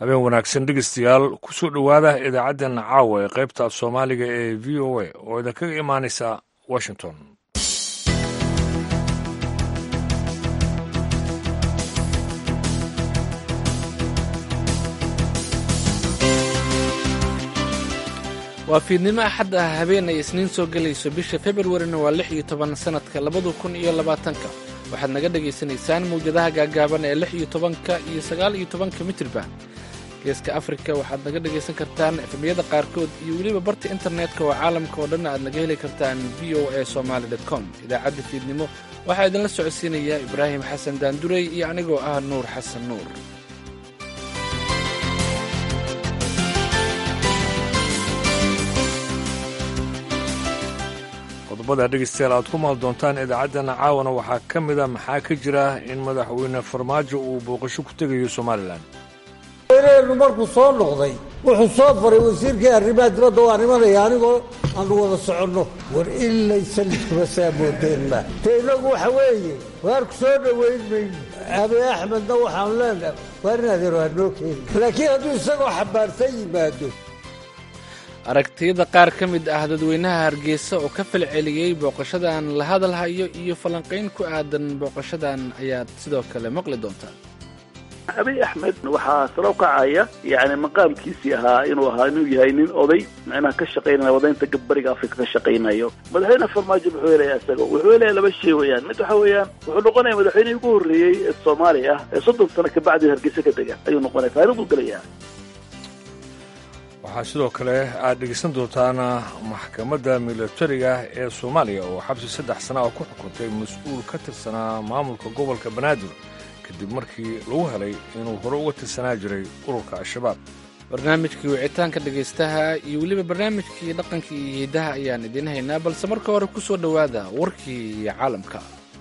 habeen wanaagsan dhegeystayaal kusoo dhowaada idaacaddeena caawa ee qaybta af soomaaliga ee v o a oo idinkaga imaanaysa washington waa fiidnimo axad ah habeen ay isniin soo gelayso bisha februarina waa lix iyo toban sannadka labadu kun iyo labaatanka waxaad naga dhagaysanaysaan mawjadaha gaagaaban ee lix iyo tobanka iyo sagaal iyo tobanka mitriban geeska afrika waxaad naga dhagaysan kartaan efemiyada qaarkood iyo weliba barta internetka oo caalamka oo dhan aad naga heli kartaan v o a somaali com idaacadda fiidnimo waxaa idinla socodsiinaya ibraahim xasan daandurey iyo anigoo ah nuur xasan nuur qodobada dhegeystayaal aad ku maal doontaan idaacaddeenna caawana waxaa ka mid a maxaa ka jira in madaxweyne farmaajo uu booqasho ku tegayo somalilan weyneenu markuu soo noqday wuxuu soo faray wasiirkii arrimaha dibadda waa nimanaya anigoo aanu wada soconno war ilaysa liskuma saa moodeen ma te innagu waxa weeye waarku soo dhowayn mayno abi axmedna waxaanu leenahay waar in adeero ha noo keeni laakiin hadduu isagoo xambaarsan yimaado aragtiyada qaar ka mid ah dadweynaha hargeysa oo ka falceliyey booqashadan la hadalhayo iyo falanqayn ku aadan booqashadan ayaad sidoo kale maqli doontaan abiy axmed waxaa salo kacaya yani maqaamkiisii ahaa inuu ahaa inuu yahay nin oday macnaha ka shaqaynaya wadaynta gabbariga afrika ka shaqaynayo madaxweyne farmaajo muxuu helaya isaga wuxuu helaya laba shay weeyaan mid waxa weeyaan wuxuu noqonaya madaxweynihii ugu horreeyey ee soomaaliya ah ee soddon sano kabacdi hargeysa ka dega ayuu noqonaya taariikhduu gelayaa waxaa sidoo kale aad dhegeysan doontaan maxkamadda milatariga ee soomaaliya oo xabsi saddex sana oo ku xukuntay mas-uul ka tirsanaa maamulka gobolka banaadir kadib markii lagu helay inuu hore uga tirsanaa jiray ururka al-shabaab barnaamijkii wicitaanka dhegaystaha iyo weliba barnaamijkii dhaqanka iyo hidaha ayaan idiin haynaa balse marka hore ku soo dhowaada warkii caalamka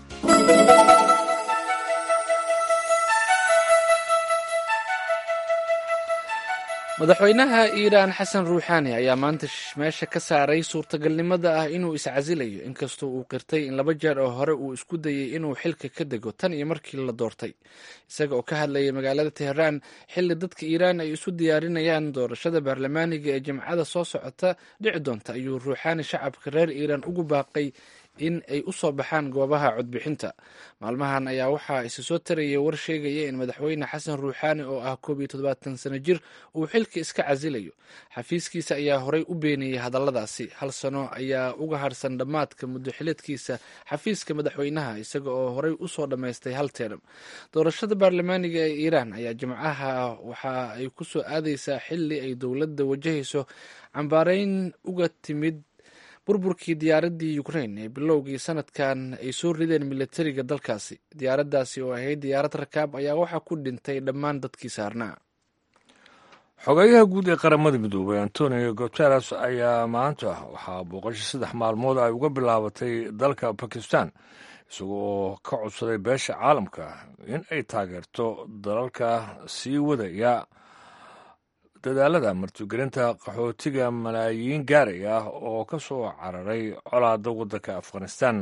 madaxweynaha iiraan xasan ruuxaani ayaa maanta meesha ka saaray suurtagalnimada ah inuu iscasilayo inkastoo uu qirtay in laba jeer oo hore uu isku dayey inuu xilka ka dego tan iyo markii la doortay isaga oo ka hadlayay magaalada teheraan xilli dadka iiraan ay isu diyaarinayaan doorashada baarlamaaniga ee jimcada soo socota dhici doonta ayuu ruuxaani shacabka reer iiraan ugu baaqay in ay u soo baxaan goobaha codbixinta maalmahan ayaa waxaa isa soo tarayay war sheegaya in madaxweyne xasan ruuxaani oo ah koob iyo toddobaatan sano jir uu xilka iska casilayo xafiiskiisa ayaa horey u beeniyey hadalladaasi hal sano ayaa uga harsan dhammaadka muddo xileedkiisa xafiiska madaxweynaha isaga oo horey usoo dhammaystay hal teeram doorashada baarlamaaniga ee iiraan ayaa jimcaha waxa ay ku soo aadaysaa xili ay dowladda wajahayso cambaareyn uga timid burburkii diyaaraddii ukrain ee bilowgii sanadkan ay soo rideen militariga dalkaasi diyaaraddaasi oo ahayd diyaarad rakaab ayaa waxaa ku dhintay dhammaan dadkii saarnaa xogeeyaha guud ee qaramada midoobay antonio guteres ayaa maanta waxaa booqasho saddex maalmood ay uga bilaabatay dalka bakistan isaga oo ka codsaday beesha caalamka in ay taageerto dalalka sii wadaya dadaalada martigelinta qaxootiga malaayiin gaaray ah oo ka soo cararay colaada waddanka afghanistan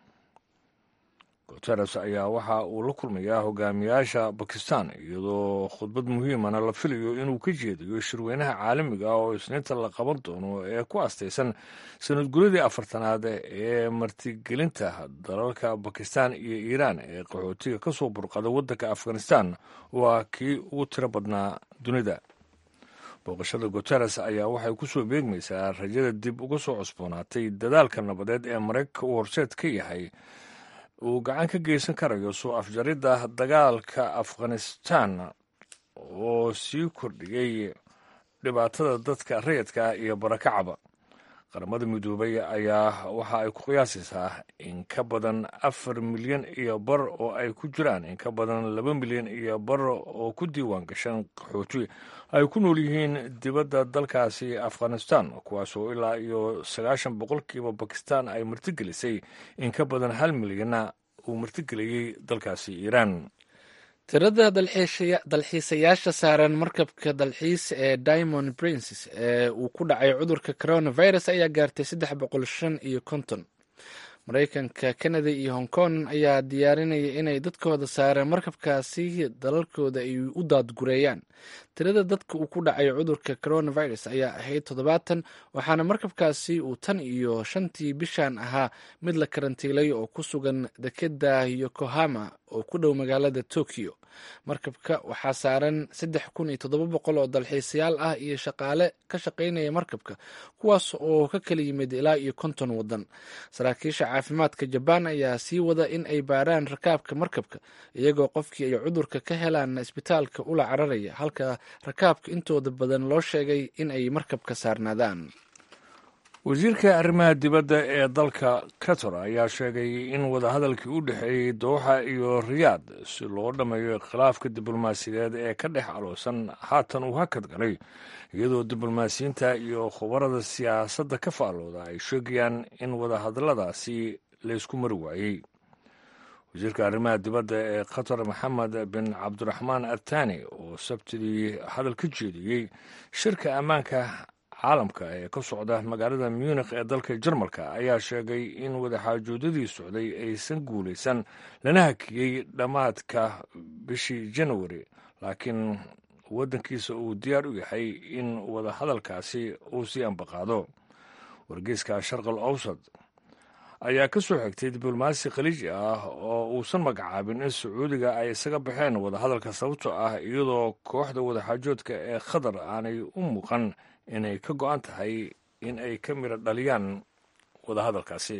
guteres ayaa waxa uu la kulmayaa hogaamiyaasha bakistan iyadoo khudbad muhiimana la filayo inuu ka jeediyo shirweynaha caalamiga ah oo isniinta la qaban doono ee ku astaysan sanad guradii afartanaad ee martigelinta dalalka bakistan iyo iiraan ee qaxootiga ka soo burqada waddanka afghanistan waa kii ugu tiro badnaa dunida booqashada guteres ayaa waxay ku soo beegmaysaa rajada dib uga soo cusboonaatay dadaalka nabadeed ee maraykanka uu horseed ka yahay uu gacan ka geysan karayo soo afjaridda dagaalka afghanistan oo sii kordhiyey dhibaatada dadka rayidka iyo barakacaba qaramada midoobay ayaa waxa ay ku qiyaasaysaa in ka badan afar milyan iyo bar oo ay ku jiraan in ka badan laba milyan iyo bar oo ku diiwaan gashan qaxooti ay ku nool yihiin dibadda dalkaasi afghanistan kuwaasoo ilaa iyo sagaashan boqolkiiba bakistan ay martigelisay in ka badan hal milyanna uu martigeliyey dalkaasi iiraan tirada dalxiisayaasha saaran markabka dalxiis ee diamond princes ee uu ku dhacay cudurka coronavirus ayaa gaartay saddex boqol shan iyo konton maraykanka kanada iyo hong kong ayaa diyaarinaya inay dadkooda saareen markabkaasi dalalkooda ay u daadgureeyaan tirada dadka uu ku dhacay cudurka coronavirus ayaa ahayd toddobaatan waxaana markabkaasi uu tan iyo shantii bishan ahaa mid la karantiilay oo ku sugan dekeda yokohama oo ku dhow magaalada tokyo markabka waxaa saaran saddex kun iyo toddoba boqol oo dalxiisayaal ah iyo shaqaale ka shaqaynaya markabka kuwaas oo ka kala yimid ilaa iyo konton waddan saraakiisha caafimaadka jabaan ayaa sii wada in ay baaraan rakaabka markabka iyagoo qofkii ay cudurka ka helaan isbitaalka ula cararaya halka rakaabka intooda badan loo sheegay in ay markabka saarnaadaan wasiirka arrimaha dibadda ee dalka qatar ayaa sheegay in wadahadalkii u dhexeeyey dooxa iyo riyaad si loo dhammeeyo khilaafka diblomaasiyadeed ee ka dhex aloosan haatan uu hakad galay iyadoo diblomaasiyiinta iyo khubarada siyaasadda ka faallooda ay sheegayaan in wadahadalladaasi laysku mari waayey wasiirka arrimaha dibadda ee qatar maxamed bin cabdiraxmaan athani oo sabtidii hadal ka jeediyey shirka ammaanka caalamka ee ka socda magaalada munikh ee dalka jarmalka ayaa sheegay in wadaxaajoodadii socday aysan guulaysan lana hakiyey dhammaadka bishii janawari laakiin waddankiisa uu diyaar u yahay in wadahadalkaasi uu sii ambaqaado wargeyska sharqal awsad ayaa ka soo xigtay diblomaasi khaliiji ah oo uusan magacaabin in sacuudiga ay isaga baxeen wadahadalka sababtoo ah iyadoo kooxda wadaxaajoodka ee khatar aanay u muuqan inay ka go-an tahay in ay ka midho dhaliyaan wadahadalkaasi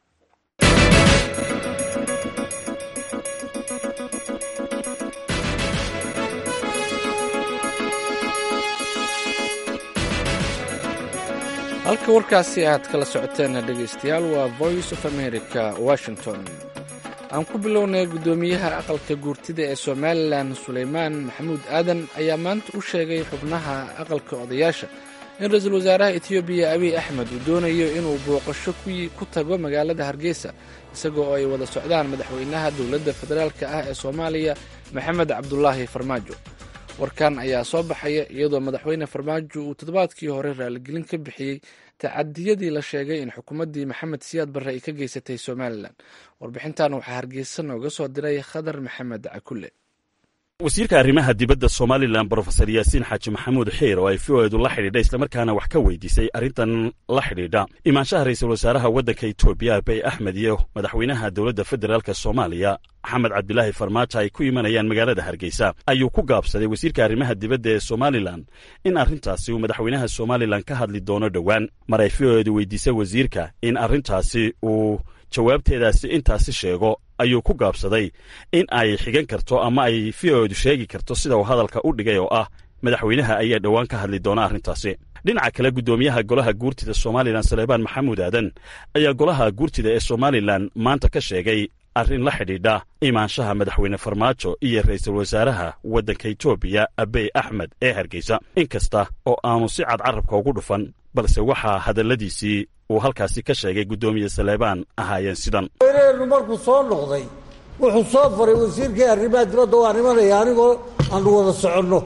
halka warkaasi aad kala socoteen dhegaystayaal waa voice of america washington aan ku bilownay guddoomiyaha aqalka guurtida ee somalilan suleymaan maxamuud aadan ayaa maanta u sheegay xubnaha aqalka odayaasha in ra-iisul wasaaraha etoobiya abiy axmed uu doonayo inuu booqasho ku tago magaalada hargeysa isagoo ay wada socdaan madaxweynaha dowladda federaalk ah ee soomaaliya maxamed cabdulaahi farmaajo warkan ayaa soo baxaya iyadoo madaxweyne farmaajo uu toddobaadkii hore raaligelin ka bixiyey tacadiyadii la sheegay in xukuumaddii maxamed siyaad barre ay ka geysatay somalilan warbixintan waxaa hargeysa nooga soo diray khadar maxamed cakulle wasiirka arrimaha dibadda somalilan brofesor yaasiin xaaji maxamuud xiir oo ay v o edu la xidhiidha islamarkaana wax ka weydiisay arrintan la xidhiidha imaanshaha ra'iisul wasaaraha waddanka etoobiya abiy axmed iyo madaxweynaha dowladda federaalk soomaaliya maxamed cabdilaahi farmaajo ay ku imanayaan magaalada hargeysa ayuu ku gaabsaday wasiirka arrimaha dibadda ee somalilan in arrintaasi uu madaxweynaha somalilan ka hadli doono dhowaan mar ay v o edu weydiisay wasiirka in arrintaasi uu jawaabteedaasi intaasi sheego ayuu ku gaabsaday in ay xigan karto ama ay v o edu sheegi karto sida uu hadalka u dhigay oo ah madaxweynaha ayaa dhowaan ka hadli doona arrintaasi dhinaca kale guddoomiyaha golaha guurtida somalilan saleebaan maxamuud aadan ayaa golaha guurtida ee somalilan maanta ka sheegay arrin la xidhiidha imaanshaha madaxweyne farmaajo iyo ra'iisul wasaaraha waddanka etoobiya abiy axmed ee hargeysa in kasta oo aanu si cad carabka ugu dhufan balse waxaa hadalladiisii uu halkaasi ka sheegay guddoomiye saleebaan ahaayeen sidan weyneenu markuu soo noqday wuxuu soo faray wasiirkii arrimaha dibadda waa nimanaya anigoo aanu wada soconno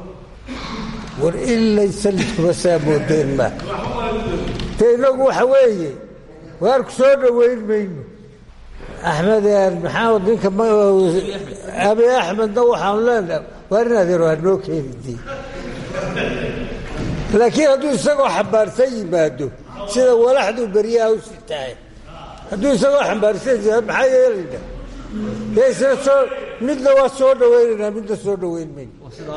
war ilay sallidkuma saa moodeen ma te innagu waxa weeye waarku soo dhowayn mayno axmed maxamed ninka abi axmedna waxaanu leenahay waar in adeero hanoo keenidii laakiin hadduu isagoo xambaarsan yimaado sida walaxduu beryaha u sitahay hadduu isagoo xambaarsan yimaado maxaa yeelayna dee isna soo midna waa soo dhawaynaynaa midna soo dhawayn mayno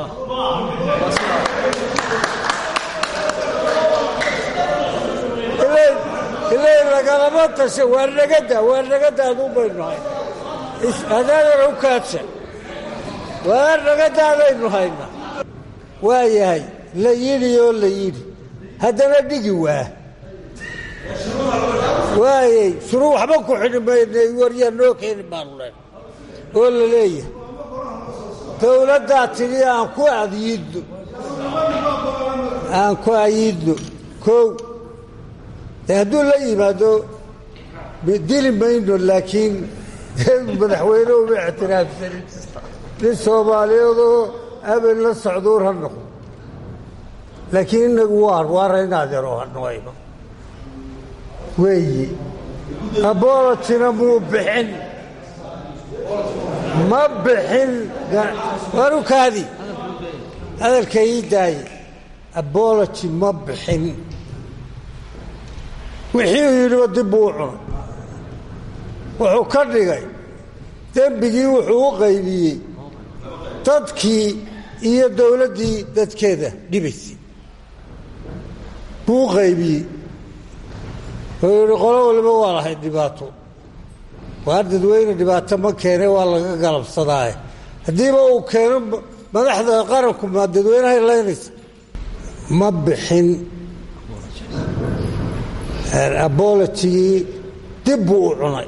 ilay lagalama tasha waa nagada waa nagada aduu baynu hay hadaadana u kaadsan waa nagadaadaynu hayna waa yahay la yidhi oo la yidhi haddana dhigi waa waayey shuruu waxba ku xidhi maynay waryaa noo keeni baanu len oo la leeyahay dowladdaa tidhi aan ku ayiidno aan ku ayiidno kow de hadduu la yimaado dili mayno laakiin madaxweyne uma ictiraafsanin nin soomaaliyeedoo abel la socduur ha noqdo laakiin inagu waar waara in adeero hanoayno weeyi abolojina muu bixin ma bixin warukaadi hadalka ii daaye aboloji ma bixin wixii uu yidhiba dib buu u cunay wuxuu ka dhigay dembigii wuxuu u qaybiyey dadkii iyo dowladdii dadkeeda dhibaysay buu u qaybiyey wuxuu yidhi qolo waliba waa lahayd dhibaato waar dadweyne dhibaato ma keene waa laga galabsadaaye haddiiba uu keeno madaxda qaranku maa dadweynahay laynaysa ma bixin abolojigii dib buu u cunay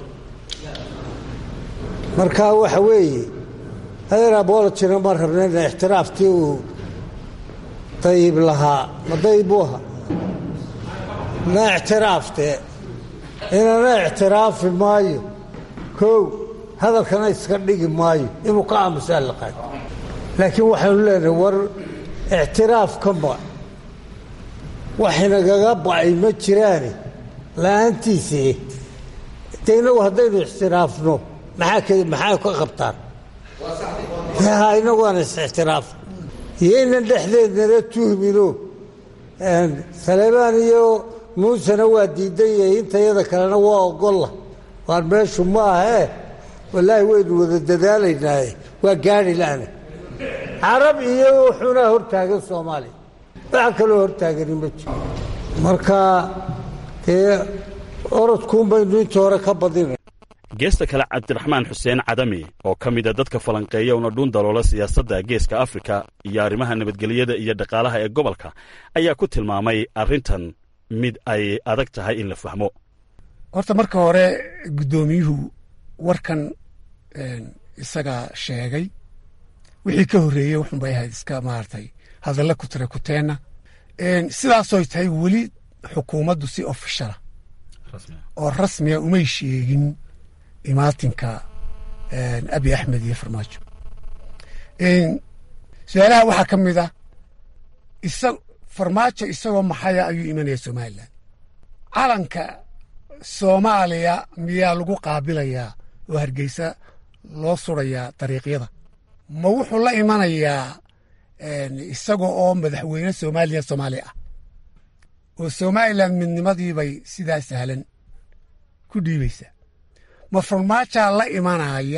marka waxa weeye adeer abolojina ma rabnayna ixtiraaftii uu dayib lahaa ma dayib buu ahaa na ictiraaftee inana ictiraafi maayo kow hadalkana iska dhigi maayo inuu ka aamusaa la qaado laakiin waxaynu leenahay war ictiraaf ka ma waxinagaga ba'ay ma jiraane la-aantiisii de innagu haddaynu ixtiraafno maxaa maxaa ka qabtaan ha inagu aan is-ixtiraaf iyo inan dhexdeednala tuhmino saleebaan iyo muusena waa diidan yahay intayada kalena waa ogolla waan meeshu ma ahee wallaahi waynu wada dadaalaynaaye waa gaadhi la'na carab iyo wuxuunaa hortaagan soomaaliya waxa kaloo hortaagani ma jiro marka dee orodkuun baynu intii hore ka badinay geesta kale cabdiraxmaan xuseen cadami oo ka mida dadka falanqeeya una dhuun daloola siyaasadda geeska afrika iyo arrimaha nabadgelyada iyo dhaqaalaha ee gobolka ayaa ku tilmaamay arrintan mid ay adag tahay in la fahmo horta marka hore guddoomiyuhu warkan isagaa sheegay wixii ka horreeyey wuxun bay ahayd iska maaragtay hadalla ku tira kuteenna sidaasoy tahay weli xukuumaddu si ofishala oo rasmiga umay sheegin imaatinka abi axmed iyo farmaajo su-aalaha waxaa ka mid ah isa farmaajo isagoo maxaya ayuu imanaya somalilan calanka soomaaliya miyaa lagu qaabilayaa oo hargeysa loo surayaa dariiqyada ma wuxuu la imanayaa isaga oo madaxweyne soomaaliya soomaali ah oo somalilan midnimadiibay sidaa sahlan ku dhiibaysaa ma farmaajaa la imanaya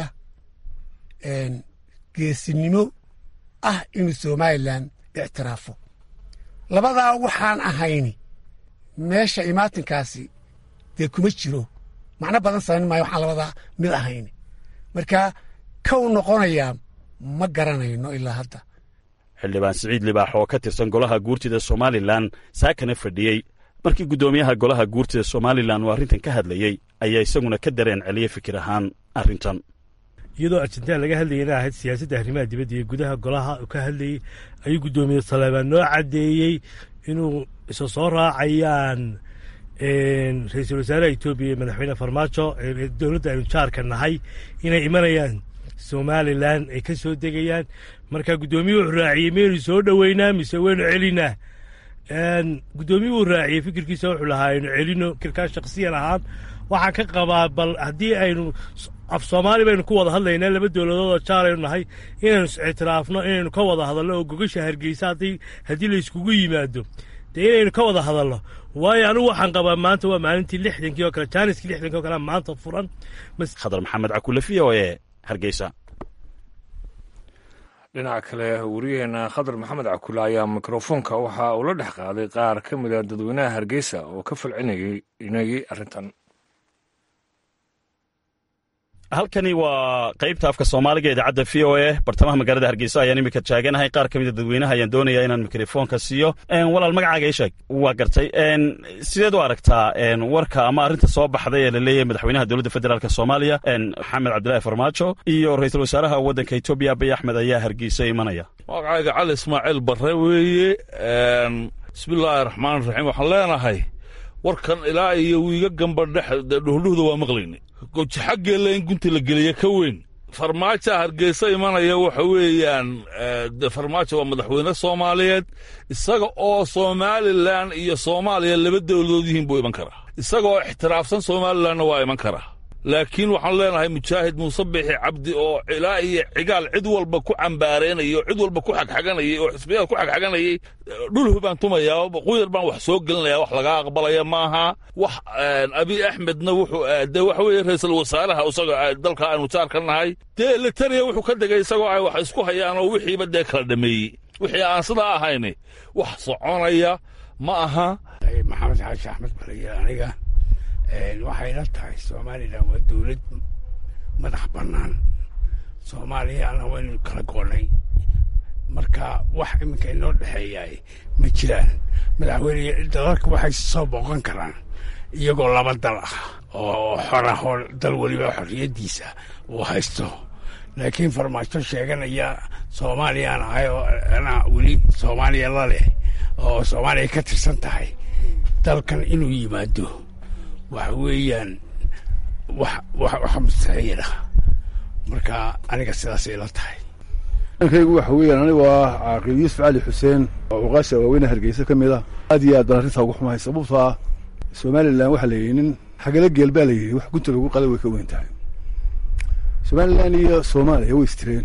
geesinimo ah inuu somalilan ictiraafo labadaa waxaan ahayni meesha imaatinkaasi dee kuma jiro macno badan samayn maayo waxaan labadaa mid ahayni marka kow noqonayaa ma garanayno ilaa hadda xildhibaan siciid libaax oo ka tirsan golaha guurtida somalilan saakana fadhiyey markii guddoomiyaha golaha guurtida somalilan uu arrintan ka hadlayey ayaa isaguna ka dareen celiyey fikir ahaan arrintan iyadoo arjentina laga hadlayay inay ahayd siyaasadda arrimaha dibadda iyo gudaha golaha uu ka hadlayey ayuu guddoomiye saleebaan noo caddeeyey inuu isa soo raacayaan ra-iisul wasaaraha etoobiya iyo madaxweyne farmaajo dowladda aynu jaarka nahay inay imanayaan somalilan ay ka soo degayaan marka guddoomiyuhu wuxuu raaciyey miyaynu soo dhoweynaa mise waynu celinaa guddoomiyuhu raaciyey fikirkiisa wuxuu lahaa aynu celino fikirkaa shaksiyan ahaan waxaan ka qabaa bal haddii aynu af soomaali baynu ku wada hadlaynaa laba dowladood oo jaalaynu nahay inaynu is-ictiraafno inaynu ka wada hadalno oo gogasha hargeysa haddii haddii la iskugu yimaado dee inaynu ka wada hadalno waayo anigu waxaan qabaa maanta waa maalintii lixdankii oo kale jaaniskii lixdankii oo kale maanta furan khadar maxamed cakule v o e hargeysa dhinaca kale wariyaheena khadar maxamed cakule ayaa mikrofoonka waxa uu la dhex qaaday qaar ka mida dadweynaha hargeysa oo ka falcinayay arrintan halkani waa qaybta afka soomaaliga idaacadda v o e bartamaha magaalada hargeysa ayaan iminka taaganahay qaar ka mida dadweynaha ayaan doonaya inaan mikrofoonka siiyo walaal magacaaga isheeg waa gartay sideed u aragtaa warka ama arrinta soo baxday ee la leeyahay madaxweynaha dowladda federaalk soomaaliya maxamed cabdilaahi farmaajo iyo ra-iisul wasaaraha waddanka etoobiya abiy axmed ayaa hargeysa imanaya magacayga cali ismaaciil barre weeye bismillaahi raxmaan raxiim waxaan leenahay warkan ilaa iyo wiiga gamba dhex dhuhdhuhda waa maqlayna goji xaggeella in gunta la geliya ka weyn farmaajo hargeysa imanaya waxa weeyaan farmaajo waa madaxweyne soomaaliyeed isaga oo somalilan iyo soomaaliya laba dowladood yihiin buu iman karaa isagoo ixtiraafsan somalilanna waa iman kara laakiin waxaan leenahay mujaahid muuse bixi cabdi oo ilaa iyo cigaal cid walba ku cambaareenayay oo cid walba ku xagxaganayay oo xisbiyada ku xagxaganayay dhulhu baan tumayaa quyar baan wax soo gelinaya wax laga aqbalaya maaha wax abiy axmedna wuxuu de waxa weeye ra-iisul wasaaraha isagoo dalka aanu jaar ka nahay dee letariya wuxuu ka degay isagoo ay wax isku hayaan oo wixiiba dee kala dhameeyey wixii aan sidaa ahayni wax soconaya ma aha maxamed xaashi axmed balaye aniga waxayna tahay somalilan waa dowlad madax bannaan soomaaliyana waynu kala goonnay marka wax iminka inoo dhexeeyaay ma jiraan madaxweyne dalalka waxay soo booqan karaan iyagoo laba dal ah oo xor ah oo dal weliba xorriyaddiisa uu haysto laakiin farmaajo sheeganaya soomaaliyaan ahay oo anaa weli soomaaliya la leh oo soomaaliya ka tirsan tahay dalkan inuu yimaado waxa weeyaan wax wax wax mustaxiil ah marka aniga sidaasay la tahay kaygu waxa weeyaan anigu ah caaqil yuusuf cali xuseen oo uqaasha waaweyne hargeysa ka mid ah aad iyo aad baan arrintaa ugu xumahay sababtoo ah somalilan waxaa la yidhi nin xagala geel baa la yidhi wax gunta lagu qalay way ka weyn tahay somalilan iyo soomaaliya way istireen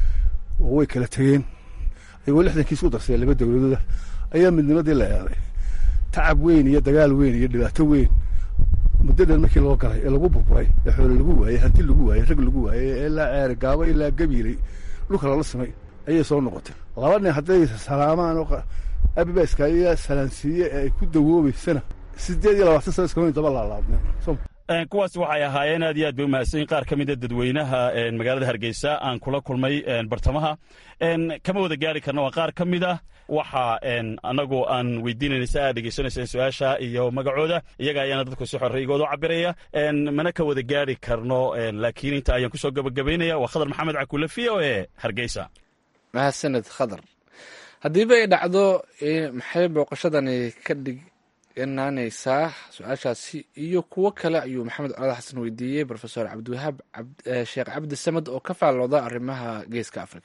oo way kala tegeen ayagoo lixdankii isku darsay laba dowladooda ayaa midnimadii la eeday tacab weyn iyo dagaal weyn iyo dhibaato weyn muddo dhan markii loo galay ee lagu burburay ee xoole lagu waayey hanti lagu waayey rag lagu waayey ee ilaa ceere gaabo ilaa gabiilay dhulka lala simay ayay soo noqotay laba nin hadday salaamaan oo abibaska iyo salaansiiye ee ay ku dawoobeysana siddeed iyo labaatan sano iskama daba laalaabneen kuwaasi waxay ahaayeen aad iyo aad bay umahadsanyiin qaar ka mida dadweynaha magaalada hargeysa aan kula kulmay bartamaha kama wada gaari karna waa qaar ka mid ah waxa anagoo aan weydiinayna si aad dhegeysanayseen su-aasha iyo magacooda iyaga ayaana dadku si xorreygooda u cabiraya mana ka wada gaari karno laakiin inta ayaan kusoo gabagabaynaya waa khadar maxamed cakule v o e hargeysa mahadsaned khadar haddiiba ay dhacdo maxay booqashadani ka dhig inaanaysaa su-aashaasi iyo kuwo kale ayuu maxamed colaad xasan weydiiyey rofesor cabdiwahaab sheekh cabdi samed oo ka faallooda arrimaha geeska africa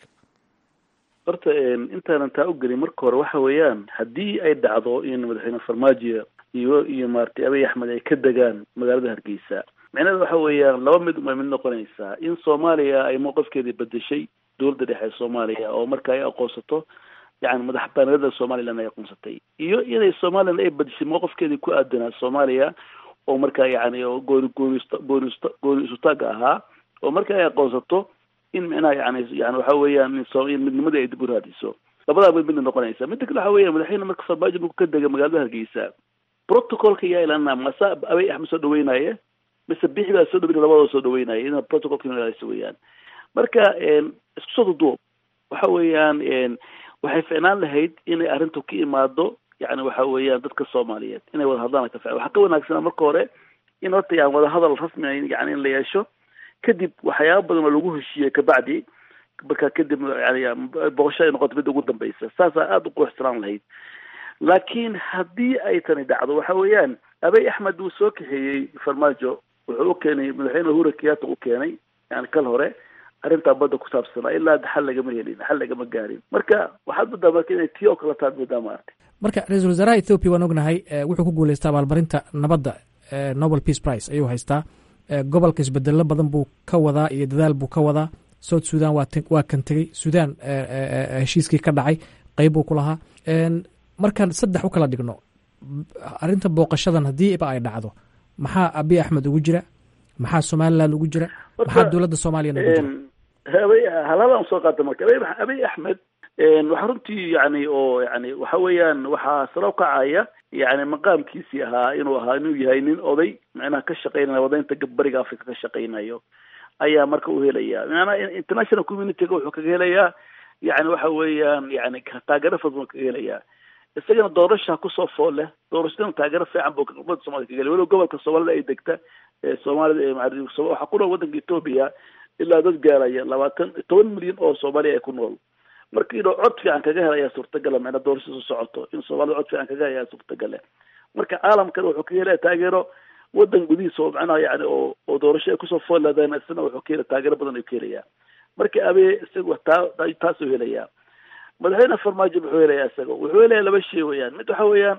horta intaanan taa u gelin marka hore waxa weeyaan haddii ay dhacdo in madaxweyne farmaajo iyo iyo maaragtay abiy axmed ay ka degaan magaalada hargeysa micnaheeda waxa weeyaan laba mid umay mid noqonaysaa in soomaaliya ay mowqifkeedii bedeshay dowladda dhexe ee soomaaliya oo marka ay aqoonsato yani madax banaanida somalilan ay aqoonsatay iyo inay somalilan ay bedeshay mowqifkeedii ku aadanaa soomaaliya oo markaa yani gooni goonist goonist gooni isutaaga ahaa oo marka ay aqoonsato in micnaha yani yani waxa weeyaan in midnimadii ay dib u raadiso labadaa mid midna noqonaysa midda kale waxa weya madaxweyne marka farmaajo marku ka dega magaalada hargeysa protocolka yaa ilaalinaa masa abiy axmed soo dhaweynaya mise bixi baa soo dhaweynaya labadoo soo dhaweynaya ina protocolka ilaalisa weeyaan marka isku soo duduub waxa weeyaan waxay ficnaan lahayd inay arrintu ka imaado yani waxa weeyaan dadka soomaaliyeed inay wada hadlaan ka fic waxaa ka wanaagsanaa marka hore in horta yan wada hadal rasmi yani in la yeesho kadib waxyaaba badan oo lagu heshiiyey kabacdi marka kadib yani boqosho ay noqoto midda ugu dambeysa saasaa aada u quruxsanaan lahayd laakiin haddii ay tani dhacdo waxa weeyaan abiy axmed uu soo kaxeeyey farmaajo wuxuu u keenay madaxweyne uhura kenyatta u keenay yani kal hore arrintaa badda ku saabsanaa ilaa xal lagama helin xal lagama gaarin marka waxaad moodaa marka inay tii oo kale taad moodaa maartay marka ra-iisul wasaaraha ethoobiya waan ognahay wuxuu ku guuleystay abaalmarinta nabadda nobel peace price ayuu haystaa gobolka isbedelo badan buu ka wadaa iyo dadaal buu ka wadaa south sudan waa kan tegey sudan heshiiskii ka dhacay qeyb buu ku lahaa markaan saddex u kala dhigno arrinta booqashadan haddiiba ay dhacdo maxaa abiy axmed ugu jira maxaa somaliland ugu jira maxaa dowladda soomaaliyana ugu jira abiy halalaan soo qaata marka abiy axmed waxa runtii yani oo yani waxa weeyaan waxaa salo kacaya yani maqaamkiisii ahaa inuu ahaa inuu yahay nin oday macnaha ka shaqeynaya wadaynta bariga africa ka shaqeynayo ayaa marka u helaya maanaa international communityga wuxuu kaga helayaa yani waxa weeyaan yani taageero fadban kaga helayaa isagana doorasha kusoo fool leh doorashadana taageero fiican buu umada somalida kaga helay walow gobolka soomaalida ay degta soomaalida waxaa ku nool wadanka etoobiya ilaa dad gaaraya labaatan toban milyan oo soomaaliya ay ku nool marka inuu cod fiican kaga helayaa suurtagala macnaa doorashadu socoto in soomaalida cod fiican kaga helayaa suurtagale marka caalamkana wuxuu kaga helaya taageero wadan gudihiisa oo macnaha yani oo oo doorasho ay kusoo fool leedahayna isna wuxuu ka helaya taageero badan ayuu ka helayaa marka abe isaga taa taasuu helayaa madaxweyne farmaajo muxuu helayaa isaga wuxuu helayaa laba shay weeyaan mid waxa weeyaan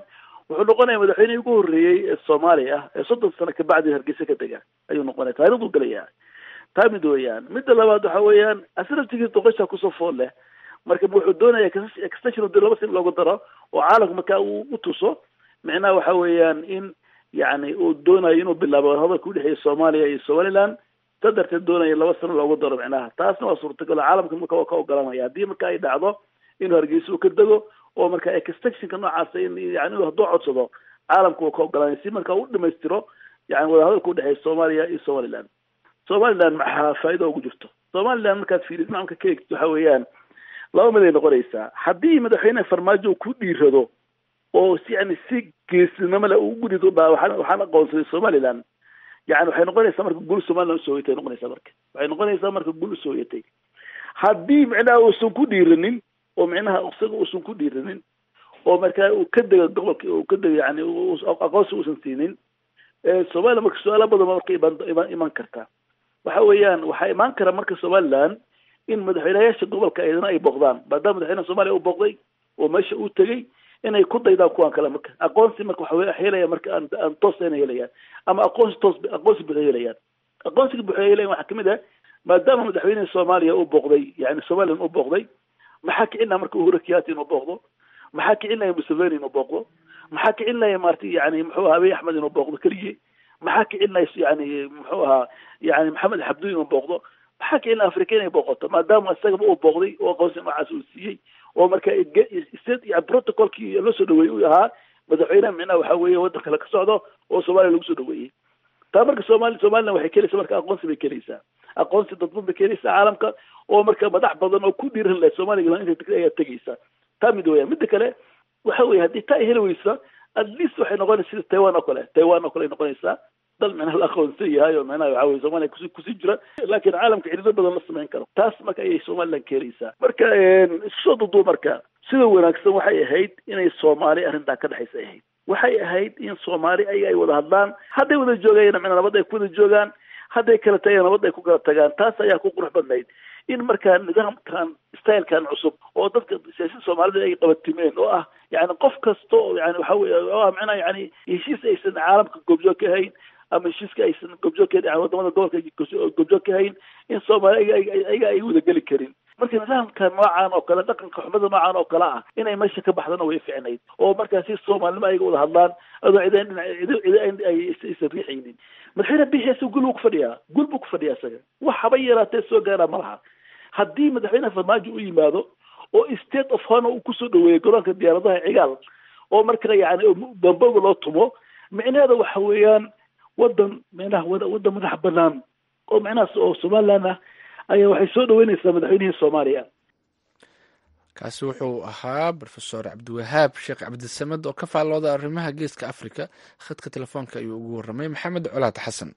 wuxuu noqonaya madaxweynihii ugu horreeyey ee soomaaliya ah ee soddon sano kabacdi hargeysa ka dega ayuu noqonaya taariikhduu gelaya taa mid weeyaan midda labaad waxa weeyaan asraftigii doqosha kusoo fool leh marka wuxuu doonaya extension laba sin loogu daro oo caalamka markaa uu utuso micnaha waxa weeyaan in yani uu doonayo inuu bilaabo hadalka udhexeeya soomaaliya iyo somaliland sa darteed doonaya laba sano loogu daro micnaha taasna waa suurtagal caalamka marka waa ka ogolanaya haddii marka ay dhacdo inuu hargeysa uu ka dego oo marka extensionka noocaasa in yani inuu hadduu codsado caalamka waa ka ogolanaya si marka u dhamaystiro yani wadahadalka udhexeeya soomaaliya iyo somaliland somaliland maxaa faa'iida ugu jirto somaliland markaad fiirid macamka ka eegto waxa weeyaan laba mid ay noqonaysaa haddii madaxweyne farmaajo uu ku dhiirado oo si yani si geesinimo leh uu gudid u dhaa waxaan waxaan aqoonsaday somaliland yani waxay noqonaysaa marka gul somaliland usoo hoyatay noqonaysaa marka waxay noqonaysaa marka gul usoo hoyatay haddii micnaha uusan ku dhiiranin oo micnaha isaga uusan ku dhiiranin oo markaa uu ka dego gobolka uu ka dego yani aqoonsi uusan siinin somaliland marka su-aala badan ba marka iman iman iman karta waxa weeyaan waxaa imaan kara marka somaliland in madaxweynayaasha gobolka ayadana ay booqdaan maadaama madaxweynaha soomaliya u booqday oo meesha uu tegey inay ku daydaan kuwan kale marka aqoonsi marka waxa helaya marka aan aan toos ayna helayaan ama aqoonsi toos aqoonsi buuxa helayaan aqoonsiga buuxa helayan waxaa kamid ah maadaama madaxweynaha soomaaliya uu booqday yani somaliland uu booqday maxaa kicin laha marka uhuru kenyatta inuu booqdo maxaa kicin laya museveni inuu booqdo maxaa kicin laya maarti yani muxuu ahaa abiy axmed inuu booqdo keligii maxaa kicin laya yani muxuu ahaa yani maxamed xabduun inuu booqdo maxaa kicin laha afrika inay booqoto maadaama isagaba uu booqday oo aqoonsi noocaas uu siiyey oo marka state yani protocolkii loo soo dhaweeyey uu ahaa madaxweyneha micnaha waxa weeye waddan kale ka socdo oo soomaaliya lagu soo dhaweeyey taa marka somali somaliland waxay kelaysaa marka aqoonsi bay kelaysaa aqoonsi dadban bay kelaysaa caalamka oo marka madax badan oo ku dhiiran lahay somaliland inta ayaa tegaysa taa mid weeyaan midda kale waxa weye haddii taa ay heli weysa at least waxay noqonaysa sida taiwan oo kale taiwan oo kale ay noqonaysaa dal micnaha la aqoonsan yahay oo micnaha waxa weye soomaaliya kusi kusii jira laakiin caalamka cirido badan la samayn karo taas marka ayay somaliland keenaysaa marka isku soo duduub marka sida wanaagsan waxay ahayd inay soomaali arrintaa ka dhexaysa ay ahayd waxay ahayd in soomaali ayaga ay wada hadlaan hadday wada joogayana micnaa nabad ay ku wada joogaan hadday kala tagayaan nabad ay ku kala tagaan taas ayaa ku qurux badnayd in markaa nidaamkan stylekan cusub oo dadka siyaasada soomaalida ay qabatimeen oo ah yani qof kasta oo yani waxa weye oo ah micnaha yani heshiis aysan caalamka goobjoog ka hayn ama heshiiska aysan goobjoog ka yani wadamada gobolka goobjoog ka hayn in soomaali ayaga ay wada geli karin marka nidaamka noocan oo kale dhaqanka xumada noocan oo kale ah inay meesha ka baxdana way ficnayd oo markaa si soomaalinimo ayaga wada hadlaan adoo cid cid cid aysan riixaynin madaxweyne bixiisa gul buu ku fadhiyaa gul buu ku fadhiyaa isaga wax haba yaraatee soo gaaraa ma laha haddii madaxweyne farmaajo u yimaado oo state of honor uu kusoo dhaweeyo garoonka diyaaradaha cigaal oo marka yani bamboga loo tumo micnaheeda waxa weeyaan wadan micnaha wadan madax banaan oo micnahaas oo somaliland ah ayaa waxay soo dhaweynaysaa madaxweynihii soomaaliya kaasi wuxuu ahaa rofesor cabdiwahaab sheekh cabdisamed oo ka faallooda arrimaha geeska africa khadka telefoonka ayuu ugu warramay maxamed colaad xasan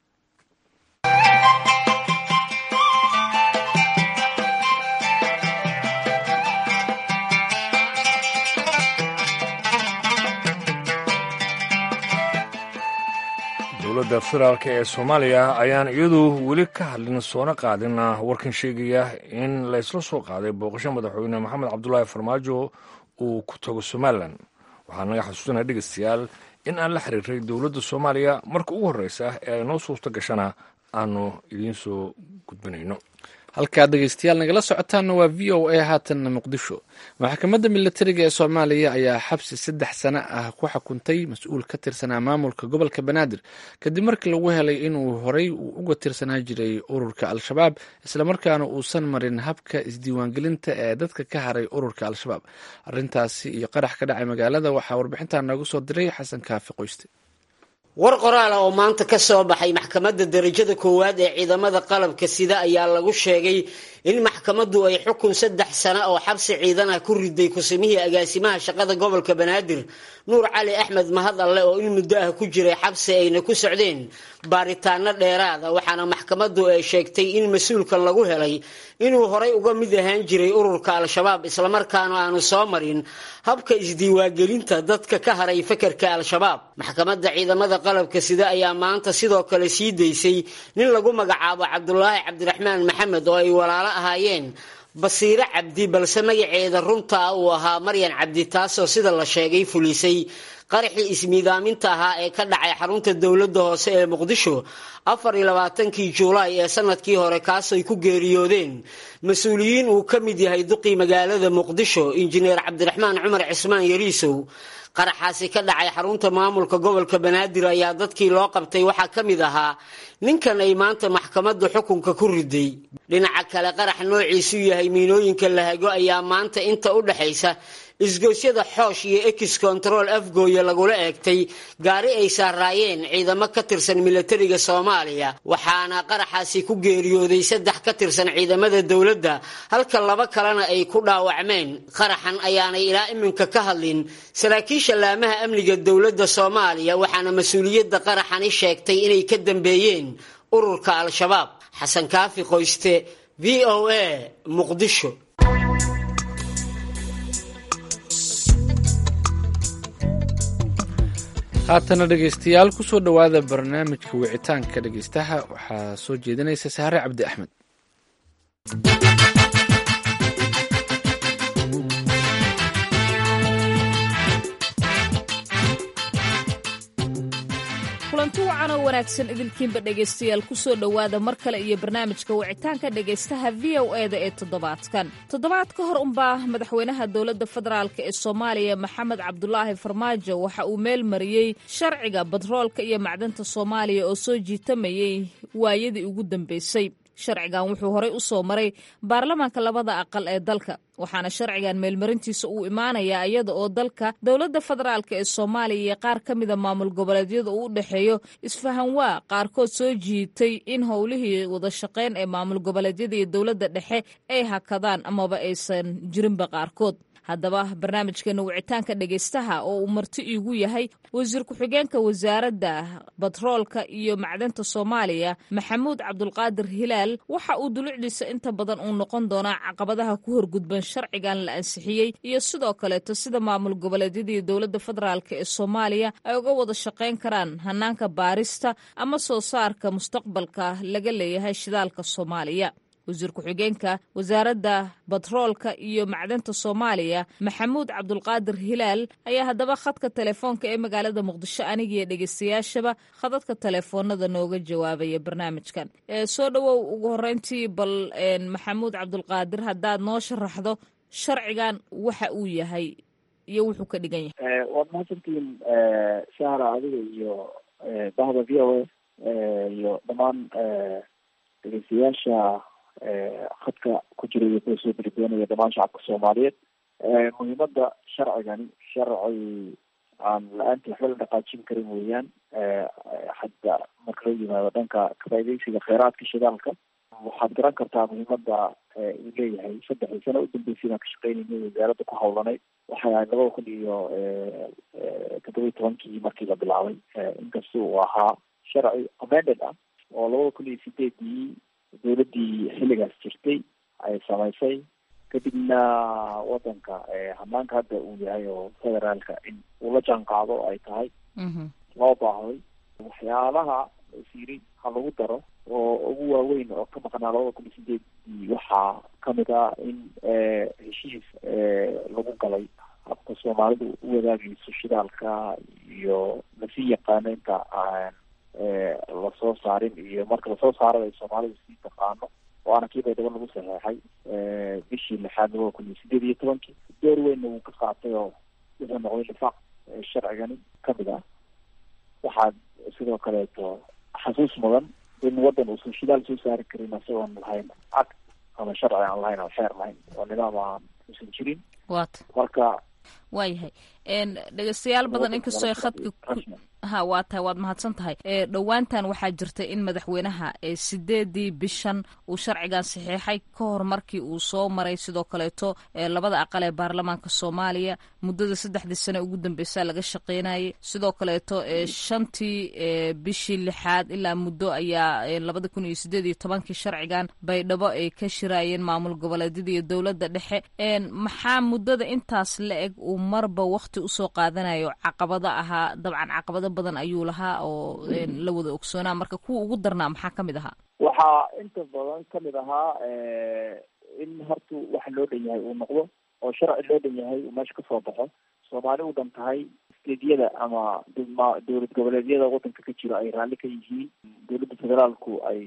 dowladda federaalk ee soomaaliya ayaan iyadu weli ka hadlin soona qaadin warkan sheegaya in laysla soo qaaday booqasho madaxweyne maxamed cabdulaahi farmaajo uu ku tago somalilan waxaa naga xasuusanaya dhegeystayaal in aan la xiriiray dowladda soomaaliya marka ugu horreysa ee ay noo suurto gashana aanu idiin soo gudbinayno halkaad dhegeystayaal nagala socotaanna waa v o a haatanna muqdisho maxkamadda militariga ee soomaaliya ayaa xabsi saddex sano ah ku xukuntay mas-uul ka tirsanaa maamulka gobolka banaadir kadib markii lagu helay inuu horey uga tirsanaa jiray ururka al-shabaab islamarkaana uusan marin habka isdiiwaangelinta ee dadka ka haray ururka al-shabaab arintaasi iyo qarax ka dhacay magaalada waxaa warbixintaa noogu soo diray xasan kaafi qoyste war qoraala oo maanta ka soo baxay maxkamadda darajada koowaad ee ciidamada qalabka sida ayaa lagu sheegay in maxkamaddu ay xukun saddex sano oo xabsi ciidan ah ku riday kusimihii agaasimaha shaqada gobolka banaadir nuur cali axmed mahad alle oo in muddo ah ku jiray xabsi ayna ku socdeen baaritaano dheeraada waxaana maxkamaddu ay sheegtay in mas-uulkan lagu helay inuu horay uga mid ahaan jiray ururka al-shabaab islamarkaana aanu soo marin habka isdiiwaangelinta dadka ka haray fakarka al-shabaab maxkamadda ciidamada qalabka sida ayaa maanta sidoo kale sii daysay nin lagu magacaabo cabdulaahi cabdiraxmaan maxamed oo ay walaalo ahaayeen basiire cabdi balse magaceeda runta ah uu ahaa maryan cabdi taasoo sida la sheegay fulisay qaraxii ismiidaaminta ahaa ee ka dhacay xarunta dowladda hoose ee muqdisho afar iyo labaatankii juulaay ee sanadkii hore kaasay ku geeriyoodeen mas-uuliyiin uu ka mid yahay duqii magaalada muqdisho injineer cabdiraxmaan cumar cismaan yariisow qaraxaasi ka dhacay xarunta maamulka gobolka banaadir ayaa dadkii loo qabtay waxaa ka mid ahaa ninkan ay maanta maxkamadda xukunka ku riday dhinaca kale qarax noociisu yahay miinooyinka lahago ayaa maanta inta u dhexaysa isgoosyada xoosh iyo ex control afgooya lagula eegtay gaari ay saaraayeen ciidamo ka tirsan milatariga soomaaliya waxaana qaraxaasi ku geeriyooday saddex ka tirsan ciidamada dowladda halka laba kalena ay ku dhaawacmeen qaraxan ayaanay ilaa iminka ka hadlin saraakiisha laamaha amniga dowladda soomaaliya waxaana mas-uuliyadda qaraxani sheegtay inay ka dambeeyeen ururka al-shabaab xasan kaafi qoyste v o a muqdisho haatana dhegaystayaal kusoo dhowaada barnaamijka wicitaanka dhegaystaha waxaa soo jeedinaysa saare cabdi axmed kulanti wacan oo wanaagsan idinkiinba dhegaystayaal kusoo dhowaada mar kale iyo barnaamijka wicitaanka dhegaystaha v o e da ee toddobaadkan toddobaad ka hor unbaa madaxweynaha dowladda federaalk ee soomaaliya maxamed cabdulaahi farmaajo waxa uu meel mariyey sharciga batroolka iyo macdanta soomaaliya oo soo jiitamayay waayadii ugu dambeysay sharcigan wuxuu horey u soo maray baarlamaanka labada aqal ee dalka waxaana sharcigan meelmarintiisa uu imaanayaa iyada oo dalka dowladda federaalk ee soomaaliya iyo qaar ka mida maamul goboleedyada uu u dhexeeyo isfahan waa qaarkood soo jiitay in howlihii wada shaqayn ee maamul goboleedyada iyo dowladda dhexe ay hakadaan amaba aysan jirinba qaarkood haddaba barnaamijkeena wicitaanka dhegaystaha oo uu marti iigu yahay wasiir ku-xigeenka wasaaradda batroolka iyo macdanta soomaaliya maxamuud cabdulqaadir hilaal waxa uu dulucdiisa inta badan uu noqon doonaa caqabadaha ku horgudban sharcigan la ansixiyey iyo sidoo kaleeto sida maamul goboleedyada iyo dowladda federaalk ee soomaaliya ay uga wada shaqayn karaan hanaanka baarista ama soo saarka mustaqbalka laga leeyahay shidaalka soomaaliya wasiir ku-xigeenka wasaaradda batroolka iyo macdanta soomaaliya maxamuud cabdulqaadir hilaal ayaa haddaba khadka telefoonka ee magaalada muqdisho anigiiyo dhegeystayaashaba khadadka telefoonada nooga jawaabaya barnaamijkan soo dhowow ugu horeyntii bal maxamuud cabdulqaadir haddaad noo sharaxdo sharcigan waxa uu yahay iyo wuxuu ka dhigan yahay waad mahadsantihiin sahra adiga iyo bahda v o a iyo dhammaan dhegeystayaasha khadka ku jira iyo kuwa soo beridoonaya dhamaan shacabka soomaaliyeed muhiimada sharcigani sharci aan la-aanta waxba la dhaqaajin karin weeyaan hadda marka loo yimaado dhanka kafaideysiga kheyraadka shidaalka waxaad garan kartaa muhiimada uu leeyahay saddexdii sano udambeysay baan ka shaqeynayna wasaaradda ku hawlanay waxay ahayd labada kun iyo toddoba iyo tobankii markii la bilaabay inkasta uu ahaa sharci amended ah oo labada kun iyo sideedii dowladdii xilligaas jirtay ay samaysay kadibna wadanka hanaanka hadda uu yahay oo federaalka in uu la jaan qaado ay tahay loo baahday waxyaalaha siri ha lagu daro oo ugu waaweyn oo ka maqnaa labada kun iyo sideedii waxaa kamid ah in heshiis lagu galay habka soomaalidu u wadaagayso shidaalka iyo lasii yaqaano inta aan lasoo saarin iyo marka lasoo saarada ay soomaalidu sii taqaano waana kii baydhabo lagu saxeexay bishii lixaad labada kun iyo sideed iyo tobankii door weynna wuu ka qaatay oo wuxuu noqday nifaaq sharcigani kamid ah waxaad sidoo kaleeto xasuus mudan in wadan uusan shidaal soo saari karin isagoon lahayn cad ama sharci aan lahayn ama xeer lahayn oo nidaam aan usan jirin waata marka waayahay dhegeystayaal badan inkastoo khadka ha waa tahay waad mahadsan tahay dhowaantan waxaa jirta in madaxweynaha sideedii bishan uu sharcigan saxiixay ka hor markii uu soo maray sidoo kaleeto labada aqal ee baarlamaanka soomaaliya muddada saddexdii sane ugu dambeysa laga shaqeynayay sidoo kaleeto shantii bishii lixaad ilaa muddo ayaa labada kun iyo sideed iyo tobankii sharcigan baydhabo ay ka shiraayeen maamul goboleedyada iyo dowladda dhexe maxaa muddada intaas la eg uu marba wakti usoo qaadanayo caqabado ahaa dabcan caqabado badan ayuu lahaa oo la wada ogsoonaa marka kuwa ugu darnaa maxaa kamid ahaa waxaa inta badan kamid ahaa in horta waxa loo dhan yahay uu noqdo oo sharci loo dhan yahay uu meesha kasoo baxo soomaali u dhan tahay steedyada ama dma dowlad goboleedyada wadanka ka jiro ay raalli ka yihiin dowladda federaalku ay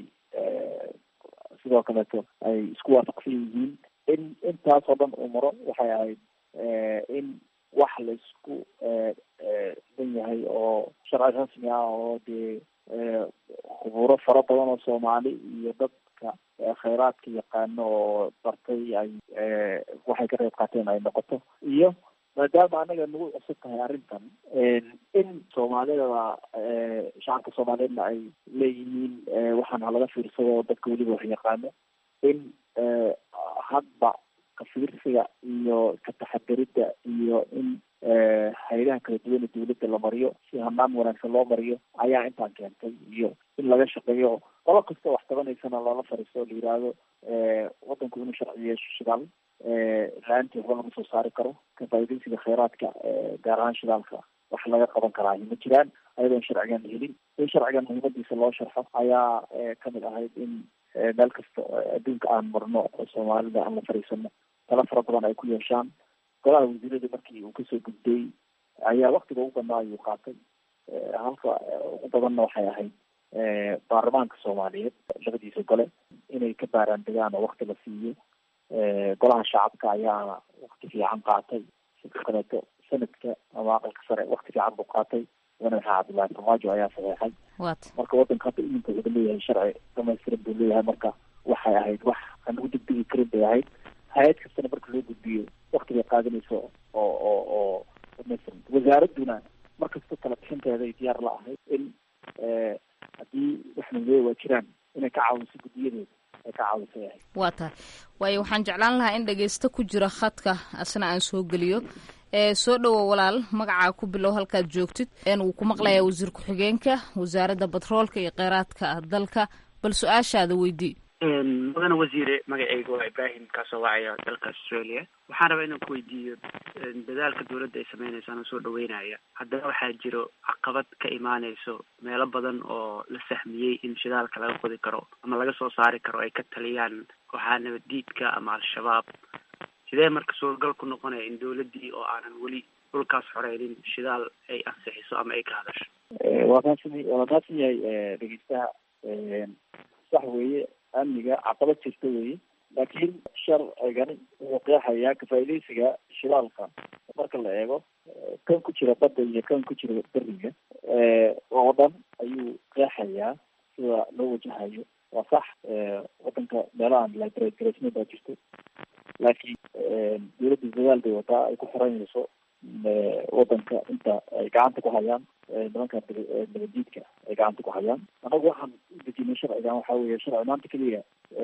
sidoo kaleeto ay isku waafaqsan yihiin in intaasoo dhan uu maro waxay ahayd in wax laisku dan yahay oo sharci rasmi ah oo dee khuburo fara badan oo soomaali iyo dadka khayraadka yaqaano oo bartay ay waxay ka qayb qaateen ay noqoto iyo maadaama anaga nagu cusub tahay arrintan in soomaalidaba shacabka soomaaliyeedna ay leeyihiin waxaan halaga fiirsado dadka weliba wax yaqaano in hadba kafiirsiga iyo ka taxadirida iyo in hay-adaha kala duwana dawladda la mariyo si hanaan wanaagsan loo mariyo ayaa intaan keentay iyo in laga shaqeeyo qolo kasta wax qabanaysana loola fariisto o la yidhaahdo wadanku inuu sharci yeesho shidaal la-aantii waxba lama soo saari karo ka faaidaysiga khayraadka gaar ahaan shidaalka wax laga qaban karaa ma jiraan ayadoon sharcigan helin in sharcigan muhiimadiisa loo sharxo ayaa kamid ahayd in meel kasta adduunka aan marno soomaalida aan la fariisano tala fara badan ay ku yeeshaan golaha wasiirada markii uu kasoo gudbay ayaa waktiga ugu badnaa ayuu qaatay halka ugu badanna waxay ahayd baarlamaanka soomaaliyeed labadiisa gole inay ka baaraan degaan oo wakti la siiyo golaha shacabka ayaa wakti fiican qaatay sidoo kaleeto sanadka ama aqalka sare wakti fiican buu qaatay madaxa cabdullaahi farmaajo ayaa saxeexay marka wadanka hadda iminka wuxuu leeyahay sharci dhamaystiran buu leeyahay marka waxay ahayd wax aan ugu degdegi karin bay ahayd hay-ad kastana marka loo gudbiyo wakti bay qaadanayso oo oo oo dhamaystiran wasaaradduna markasta kala bixinteeda ay diyaar la ahayd in haddii wax nagee waa jiraan inay ka caawiso guddiyadeeda ay ka caawiso yahay waa tahay waayo waxaan jeclaan lahaa in dhageysto ku jira khadka asna aan soo geliyo soo dhowo walaal magacaa ku bilow halkaad joogtid wuu ku maqlayaa wasiir ku-xigeenka wasaaradda batroolka iyo kheyraadka dalka bal su-aashaada weydii mudane wasiire magacayga waa ibrahim kaasoo wacaya dalka australia waxaan rabaa inaan ku weydiiyo dadaalka dawladda ay sameynayso anoo soo dhaweynaya haddana waxaa jiro caqabad ka imaaneyso meelo badan oo la sahmiyey in shidaalka laga qodi karo ama laga soo saari karo ay ka taliyaan kooxaha nabaddiidka ama al-shabaab sidee marka suuragal ku noqonaya in dawladdii oo aanan weli dhulkaas xoreynin shidaal ay ansixiso ama ay ka hadasho waa kaasmi waa kaasan yahay dhegeystaha sax weeye amniga caqabad jirta weeye laakiin sharcigani wuxuu qeexayaa kafaaidaysiga shidaalka marka la eego kan ku jira badda iyo kan ku jira beriga oo dhan ayuu qeexayaa sida loo wajahayo waa sax wadanka meelahan libragaraysna baa jirto laakiin dawladda dadaal bay wataa ay ku xiranayso wadanka inta ay gacanta ku hayaan nimanka nabadiidka ay gacanta ku hayaan anagu waxaan u dejinay sharcigan waxa weeye sharci maanta keliya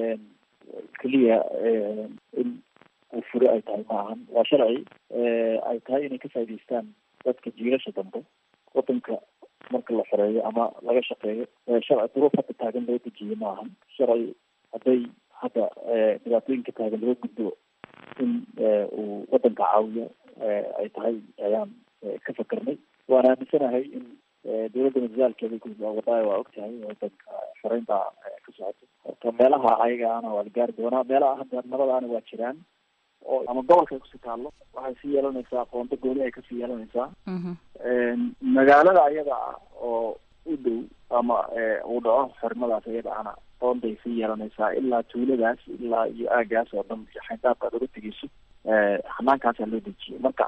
keliya in uu fure ay tahay ma ahan waa sharci ay tahay inay ka faa'idaystaan dadka jiilasha dambe wadanka marka la xoreeyo ama laga shaqeeyo sharci duruuf hadda taagan loo dejiye ma ahan sharci hadday hadda dhibaatooyinka taagan laga gudbo in uu wadanka caawiyo ay tahay ayaan ka fakarnay waan aaminsanahay in dawladda madadaalkeeda wadaayo waa ogtahay wadanka xoreynta ka socoto horta meelaha ayagaana waa la gaari doonaa meelaha hadda nabadaana waa jiraan oo ama gobolka ay kusii taallo waxay sii yeelanaysaa qoonto gooni ay kasii yeelanaysaa magaalada ayada ah oo u dhow ama uu dhaco xornimadaas ayada ana qoonday sii yeelanaysaa ilaa tuuladaas ilaa iyo aagaas oo dhan xayndaabka aad uga tegeyso hanaankaasa loo dejiyay marka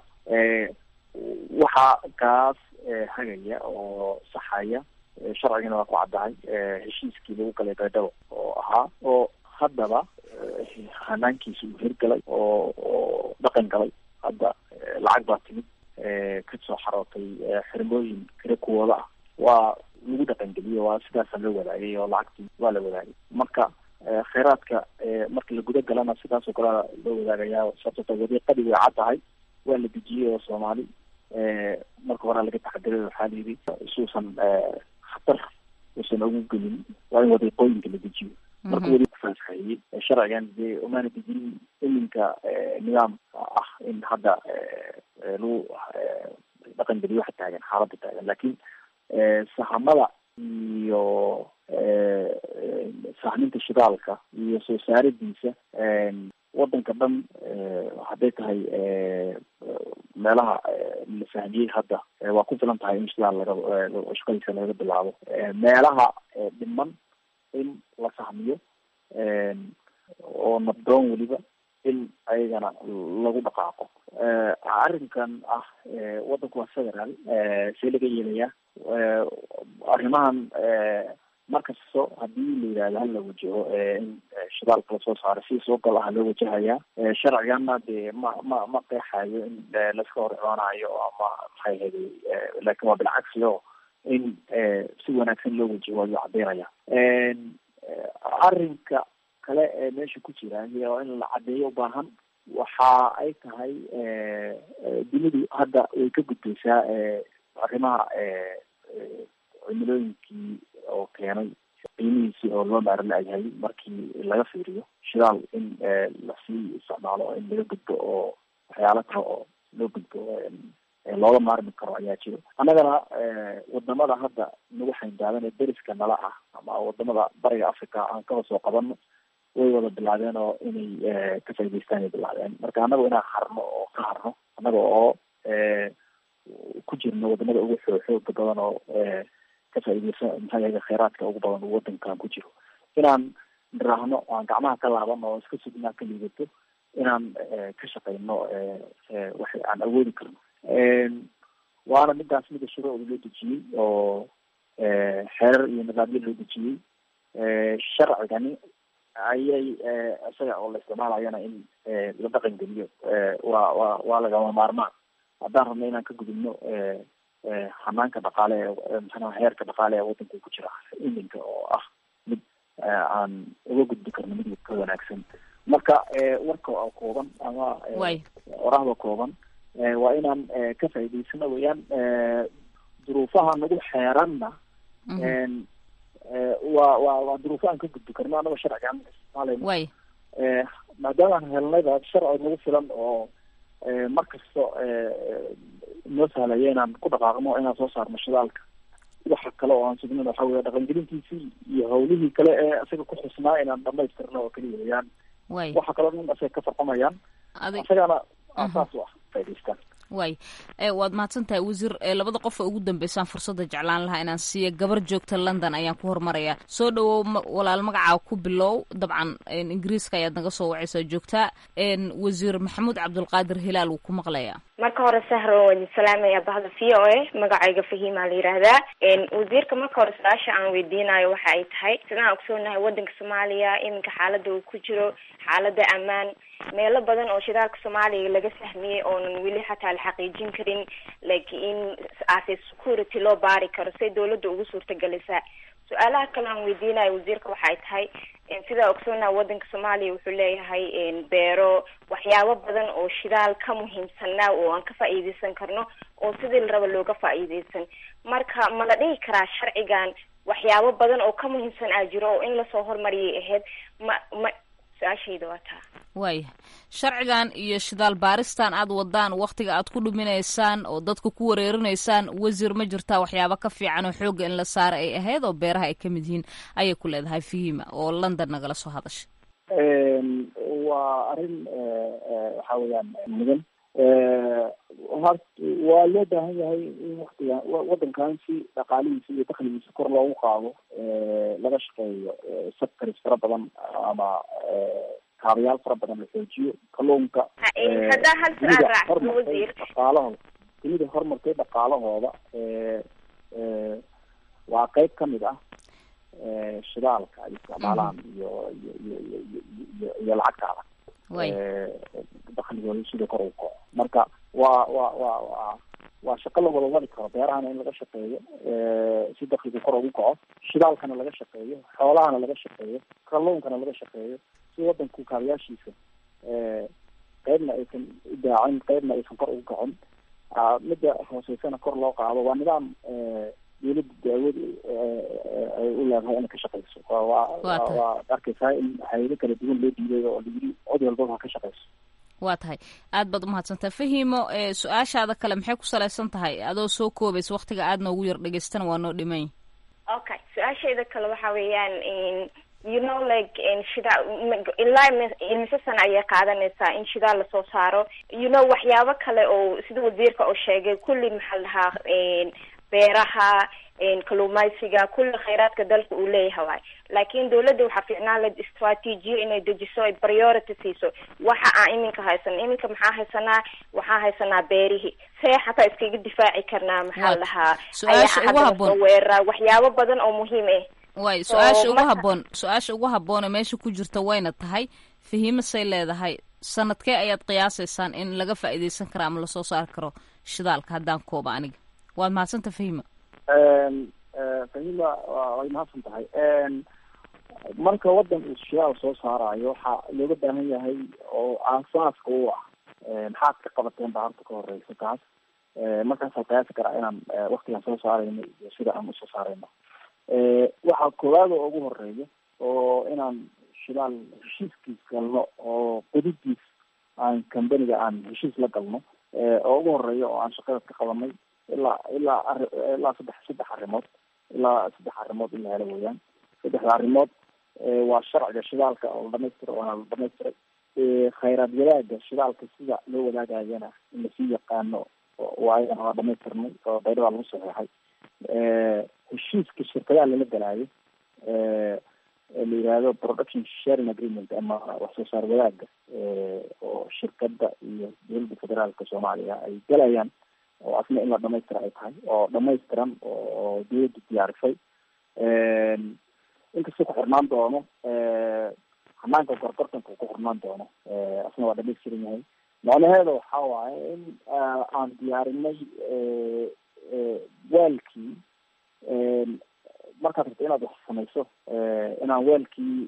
waxaa kaas hagaya oo saxaya sharcigana waa ku caddahay heshiiskii lagu galay baydhabo oo ahaa oo haddaba hanaankiisa uu hirgalay oo oo dhaqan galay hadda lacag baa timid kasoo xarootay xirmooyin kale kuwooda ah waa lagu dhaqangeliye waa sidaasa loo wadaagay oo lacagtii waa la wadaagay marka kheyraadka marka la guda galana sidaas oo kale loo wadaagayaa sababto wadiiqadii way cad tahay waa la dejiyey oo soomaali marka horaa laga taxadiray waxaa la yidhi isuusan khatar uusan ugu gelin waa in wadiiqooyinka la dejiyo marka weli kufaasahayey sharcigan dee umaana dejinin iminka nidaam ah in hadda lagu dhaqan geliyo waxa taagan xaaladda taagan laakiin sahamada iyo sahminta shidaalka iyo soo saaridiisa wadanka dhan hadday tahay meelaha la fahmiyey hadda waa ku filan tahay in shidaal laga shaqadiisa laga bilaabo meelaha dhiman in la fahmiyo oo nabdoon weliba in ayagana lagu dhaqaaqo arrinkan ah waddanku waa federaal see laga yeelayaa arrimahan markasto hadii la yidhahdo hala wajaho in shidaalka lasoo saaro si soo gal ah loo wajahayaa sharcigana dee ma ma ma qeexayo in laska hor imaanayo ama maxay ahayday laakin waa bilcagsi o in si wanaagsan loo wajaho ayuu cadeynaya arrinka kale ee meesha ku jira oo in la cadeeyo ubaahan waxa ay tahay dunidu hadda way ka gudbaysaa arrimaha cimilooyinkii oo keenay qiimihiisii oo loo maaro la-yahay markii laga fiiriyo shidaal in lasii isticmaalo in laga gudbo oo waxyaalo kale oo loo gudbo looga maarmi karo ayaa jiro annagana wadamada hadda nagu xayndaadan ee deriska nala ah ama wadamada bariga africa aan kaba soo qabano way wada bilaabeen oo inay ka faa'idaystaan ay bilaabeen marka annaga inaan harno oo ka harno annaga oo ku jirno wadamada ugu xoo xooga badan oo ka faaideysa maxaa yahay kheyraadka ugu badan uu wadankan ku jiro inaan niraahno aan gacmaha ka laaban oo iska sugnaa ka liidato inaan ka shaqeyno wax aan awoodi karno waana midaas mida shuruucda loo dejiyey oo xeerar iyo nidaamyo loo dejiyey sharcigani ayay isaga oo la isticmaalayana in la dhaqan geliyo waa waa waa lagama maarmaan haddaan rabno inaan ka gudubno hanaanka dhaqaale ee maxaa heerka dhaqaale ee wadanka ku jira iminka oo ah mid aan uga gudbi karno mid ka wanaagsan marka warka oo kooban ama orahda kooban waa inaan ka faa'idaysano weeyaan duruufaha nagu xeeranna waa waa waa duruufo aan ka gudbi karno anagoo sharciga aan isticmaalayno maadaama aan helnayba sharci nagu filan oo markasta noo sahlaya inaan ku dhaqaaqno inaan soo saarno shidaalka waxa kale oo aan sugnin waxa weya dhaqangelintiisii iyo hawlihii kale ee isaga ku xusnaa inaan dhamaystirno oo kaliya weyaan waxa kaloo dhan isaga ka farqamayaan isagana saas u ah faa'idaystaan waay waad mahadsan tahay wasiir labada qof ee ugu dambeysaan fursadda jeclaan lahaa inaan siiya gabar joogta london ayaan ku hormarayaa soo dhawow walaal magacaa ku bilow dabcan ingiriiska ayaad naga soo wacaysaa joogtaa wasiir maxamuud cabdulqaadir hilaal wuu ku maqlayaa marka hore sahro waan salaamaya bahda v o a magacayga fahimaa la yidhaahdaa wasiirka marka hore su-aasha aan weydiinayo waxa ay tahay sidaan ogsoonahay wadanka soomaaliya iminka xaalada uu ku jiro xaalada ammaan meelo badan oo shidaalka soomaaliya laga fahmiyey oonan weli xataa la xaqiijin karin laakiin ase security loo baari karo say dawladda ugu suurtagelisaa su-aalaha kale aan weydiinayo wasiirka waxay tahay sidaa ogsoonaha wadanka soomaaliya wuxuu leeyahay beero waxyaabo badan oo shidaal ka muhiimsanaa oo aan ka faa'iideysan karno oo sidii la raba looga faa'iideysan marka ma la dhihi karaa sharcigan waxyaabo badan oo ka muhiimsan aa jiro oo in lasoo hormariyay ahayd ma ma su-aashayda waa taa waaya sharcigan iyo shidaal baaristan aad wadaan waktiga aad ku dhuminaysaan oo dadka ku wareerinaysaan wasiir ma jirtaa waxyaaba ka fiican oo xoogga in la saara ay ahayd oo beeraha ay kamid yihiin ayay ku leedahay fihima oo london nagala soo hadashay waa arrin waxa weeyaan mudan hort waa loo baahan yahay in waktiga wadankan si dhaqaalihiisa iyo dakligiisa kor loogu qaado laga shaqeeyo sectors fara badan ama kaabayaal fara badan la xoojiyo kalluunka haddaa hal su-aal raacso wasiir dhaqaalahooda dunida horumartay dhaqaalahooda waa qeyb kamid ah shidaalka ay isticmaalaan iyo iyo iyo iyo iyo iyo lacagta adag dakligooda sida kor ugu kaco marka waa waa waa waa waa shaqo la wada wadi karo beerahana in laga shaqeeyo si dakliga kor ugu kaco shidaalkana laga shaqeeyo xoolahana laga shaqeeyo kalluunkana laga shaqeeyo si wadanku kaabayaashiisa qeybna aysan u daacin qeybna aysan kor ugu kacin midda hooseysana kor loo qaado waa nidaam dawladda daawad ay u leedahay inay ka shaqeyso waa waa arkeysaa in hayado kala duwan loo diiday oo layiri cod walbaba ha ka shaqeyso waa tahay aad baad umahadsantaha fahimo su-aashaada kale maxay ku salaysan tahay adoo soo koobaysa waktiga aad noogu yar dhegeystana waa noo dhimany okay su-aashayda kale waxa weeyaan you know like shidaa ilaa imise sana ayay qaadanaysaa in shidaa lasoo saaro you know waxyaabo kale oo sida wasiirka oo sheegay kulli maxaa la dhahaa beeraha kaluumaysiga kulli khayraadka dalka uu leeyahay waay laakiin dawladda waxaa fiicnaan lahayd istraatiijiyo inay dejiso ay priority siiso waxa aan iminka haysan iminka maxaa haysanaa waxaa haysanaa beerihii see xataa iskaga difaaci karnaa maxaa lahaa su-aasha ugu haboon weeraraa waxyaabo badan oo muhiim ah way su-aasha ugu haboon su-aasha ugu haboone meesha ku jirta wayna tahay fahiimasay leedahay sanadkee ayaad qiyaasaysaan in laga faa'iidaysan karo ama lasoo saari karo shidaalka haddaan kooba aniga waad mahadsanta fahima fahima way mahadsan tahay marka waddan uu shidaal soo saarayo waxaa looga baahan yahay oo aasaaska u ah maxaad ka qabateen baa horta ka horeysa taas markaasaa qiyaasi karaa inaan waktigaan soo saarayno iyo sida aan usoo saarayno waxaa koowaad oo ugu horeeya oo inaan shidaal heshiiskiis galno oo qodidiis aan companiga aan heshiis la galno oo ugu horeeya oo aan shaqada ka qabanay ilaa ilaa ari ilaa saddex saddex arrimood ilaa saddex arrimood in la helo weeyaan saddexda arrimood waa sharciga shidaalka oo la dhamaystira waana la dhamaystiray khayraad wadaaga shidaalka sida loo wadaagayana in lasii yaqaano waa ayagana waa dhamaystirnay oo baydhada lagu saxeexay heshiiska shirkadaha lala galaayo la yihahdo production sharing agreement ama wax soo saar wadaaga oo shirkada iyo dowladda federaalka soomaaliya ay galayaan oo asna in la dhamaystira ay tahay oo dhamaystiran oo dawladda diyaarisay inkastoo ku xirnaan doono hanaanka gorgortanka uu ku xirnaan doono asna waa dhamaystiran yahay macnaheeda waxa waaye in aan diyaarinay waalkii markaad rabto inaad wax samayso inaan weelkii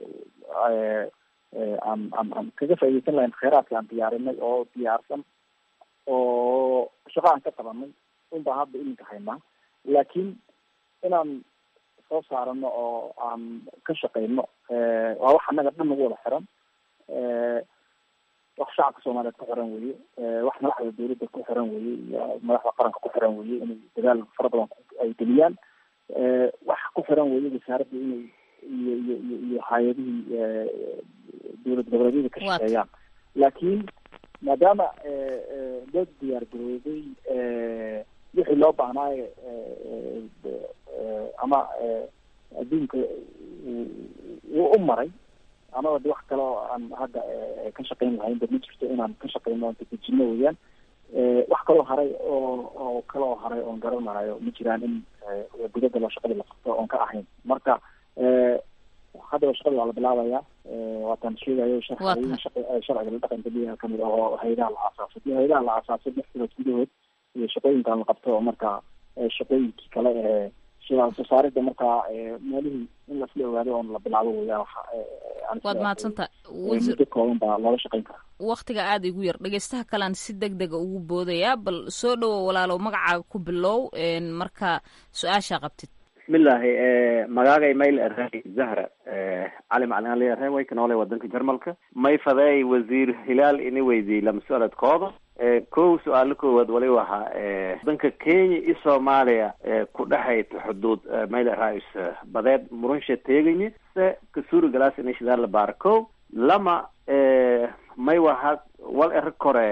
aan aan aan kaga faaideysan lahayn kheyraadka aan diyaarinay oo diyaarsan oo shaqo aan ka qabanay unbaa hadda iminka haynaa laakiin inaan soo saarano oo aan ka shaqeyno waa wax annaga dhan nagu wada xiran wax shacabka soomaaliyeed ku xiran weye wax madaxda dawladda ku xiran weye iyo madaxda qaranka ku xiran weye inay dadaal fara badan ay geliyaan wax ku xiran weye wasaaradda inay iyo iyo iyo iyo hay-adihii dowlad goboleedyada ka shaqeeyaan laakiin maadaama loo diyaar garoobay wixii loo baahnaayo ama adduunka wuu u maray anaba de wax kale oo aan hadda ka shaqeyn lahayn ba ma jirto inaan ka shaqeyno oon dadejino weeyaan wax kaloo haray oo oo kale oo haray oon garanayo ma jiraan in gudada loo shaqadii la qabto oon ka ahayn marka haddaba shaqadii waa la bilaabaya waataan sheegayo sharciga sharciga la dhaqan geliyaha kamid ah oo hayadaha la aasaasay iyo hayadaha la aasaasay lix bilood gudahood iyo shaqooyinkan la qabto oo marka shaqooyinkii kale ee shidaal soo saarida markaa meelihii in lasla ogaado oon la bilaabo weeyaan waxa waad mahadsantaha muddo kooban baa looga shaqeyn karaa waktiga aada igu yar dhegeystaha kalean si deg dega ugu boodaya bal soo dhowo walaalow magacaaga ku bilow marka su-aashaa qabtid bismillahi magaagay mayl erey zahra cali macalin ali erey way ka noolay wadanka jarmalka may fadeey wasiir hilaal ini weydiiyey lama su-aaladkooda kow su-aalo koowaad wali wahaa wadanka kenya iyo soomaaliya ku dhexayta xuduud mayl erais badeed murunsha teegayni se kasuri galaas ini shidaal la baara kow lama may waha wal ero kore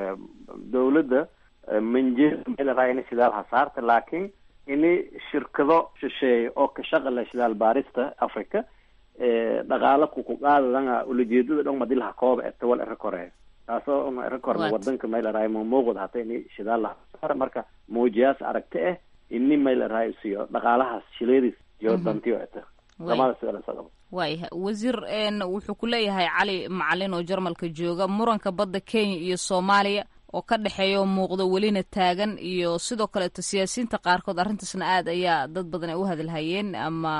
dawladda manje mayl eraa ini shidaal hasaarta laakiin ini shirkado shisheeye oo ka shaqala shidaal baarista africa dhaqaala kukuqaadadanga ulajeedada dhon madilaha kooba eta wal ero kore taasoo una ero korna wadanka mayl eraay mamuuqud hata ini shidaal lahasaara marka muujiyaas aragti ah ini mayl eraay siyo dhaqaalahaas shileedis iyo dantiyo eta lamada su-aal sagabo waayah wasiir wuxuu ku leeyahay cali macalin oo jarmalka jooga muranka badda kenya iyo soomaaliya oo ka dhexeeya oo muuqdo welina taagan iyo sidoo kaleeto siyaasiyiinta qaarkood arrintaasna aad ayaa dad badan ay u hadalhayeen ama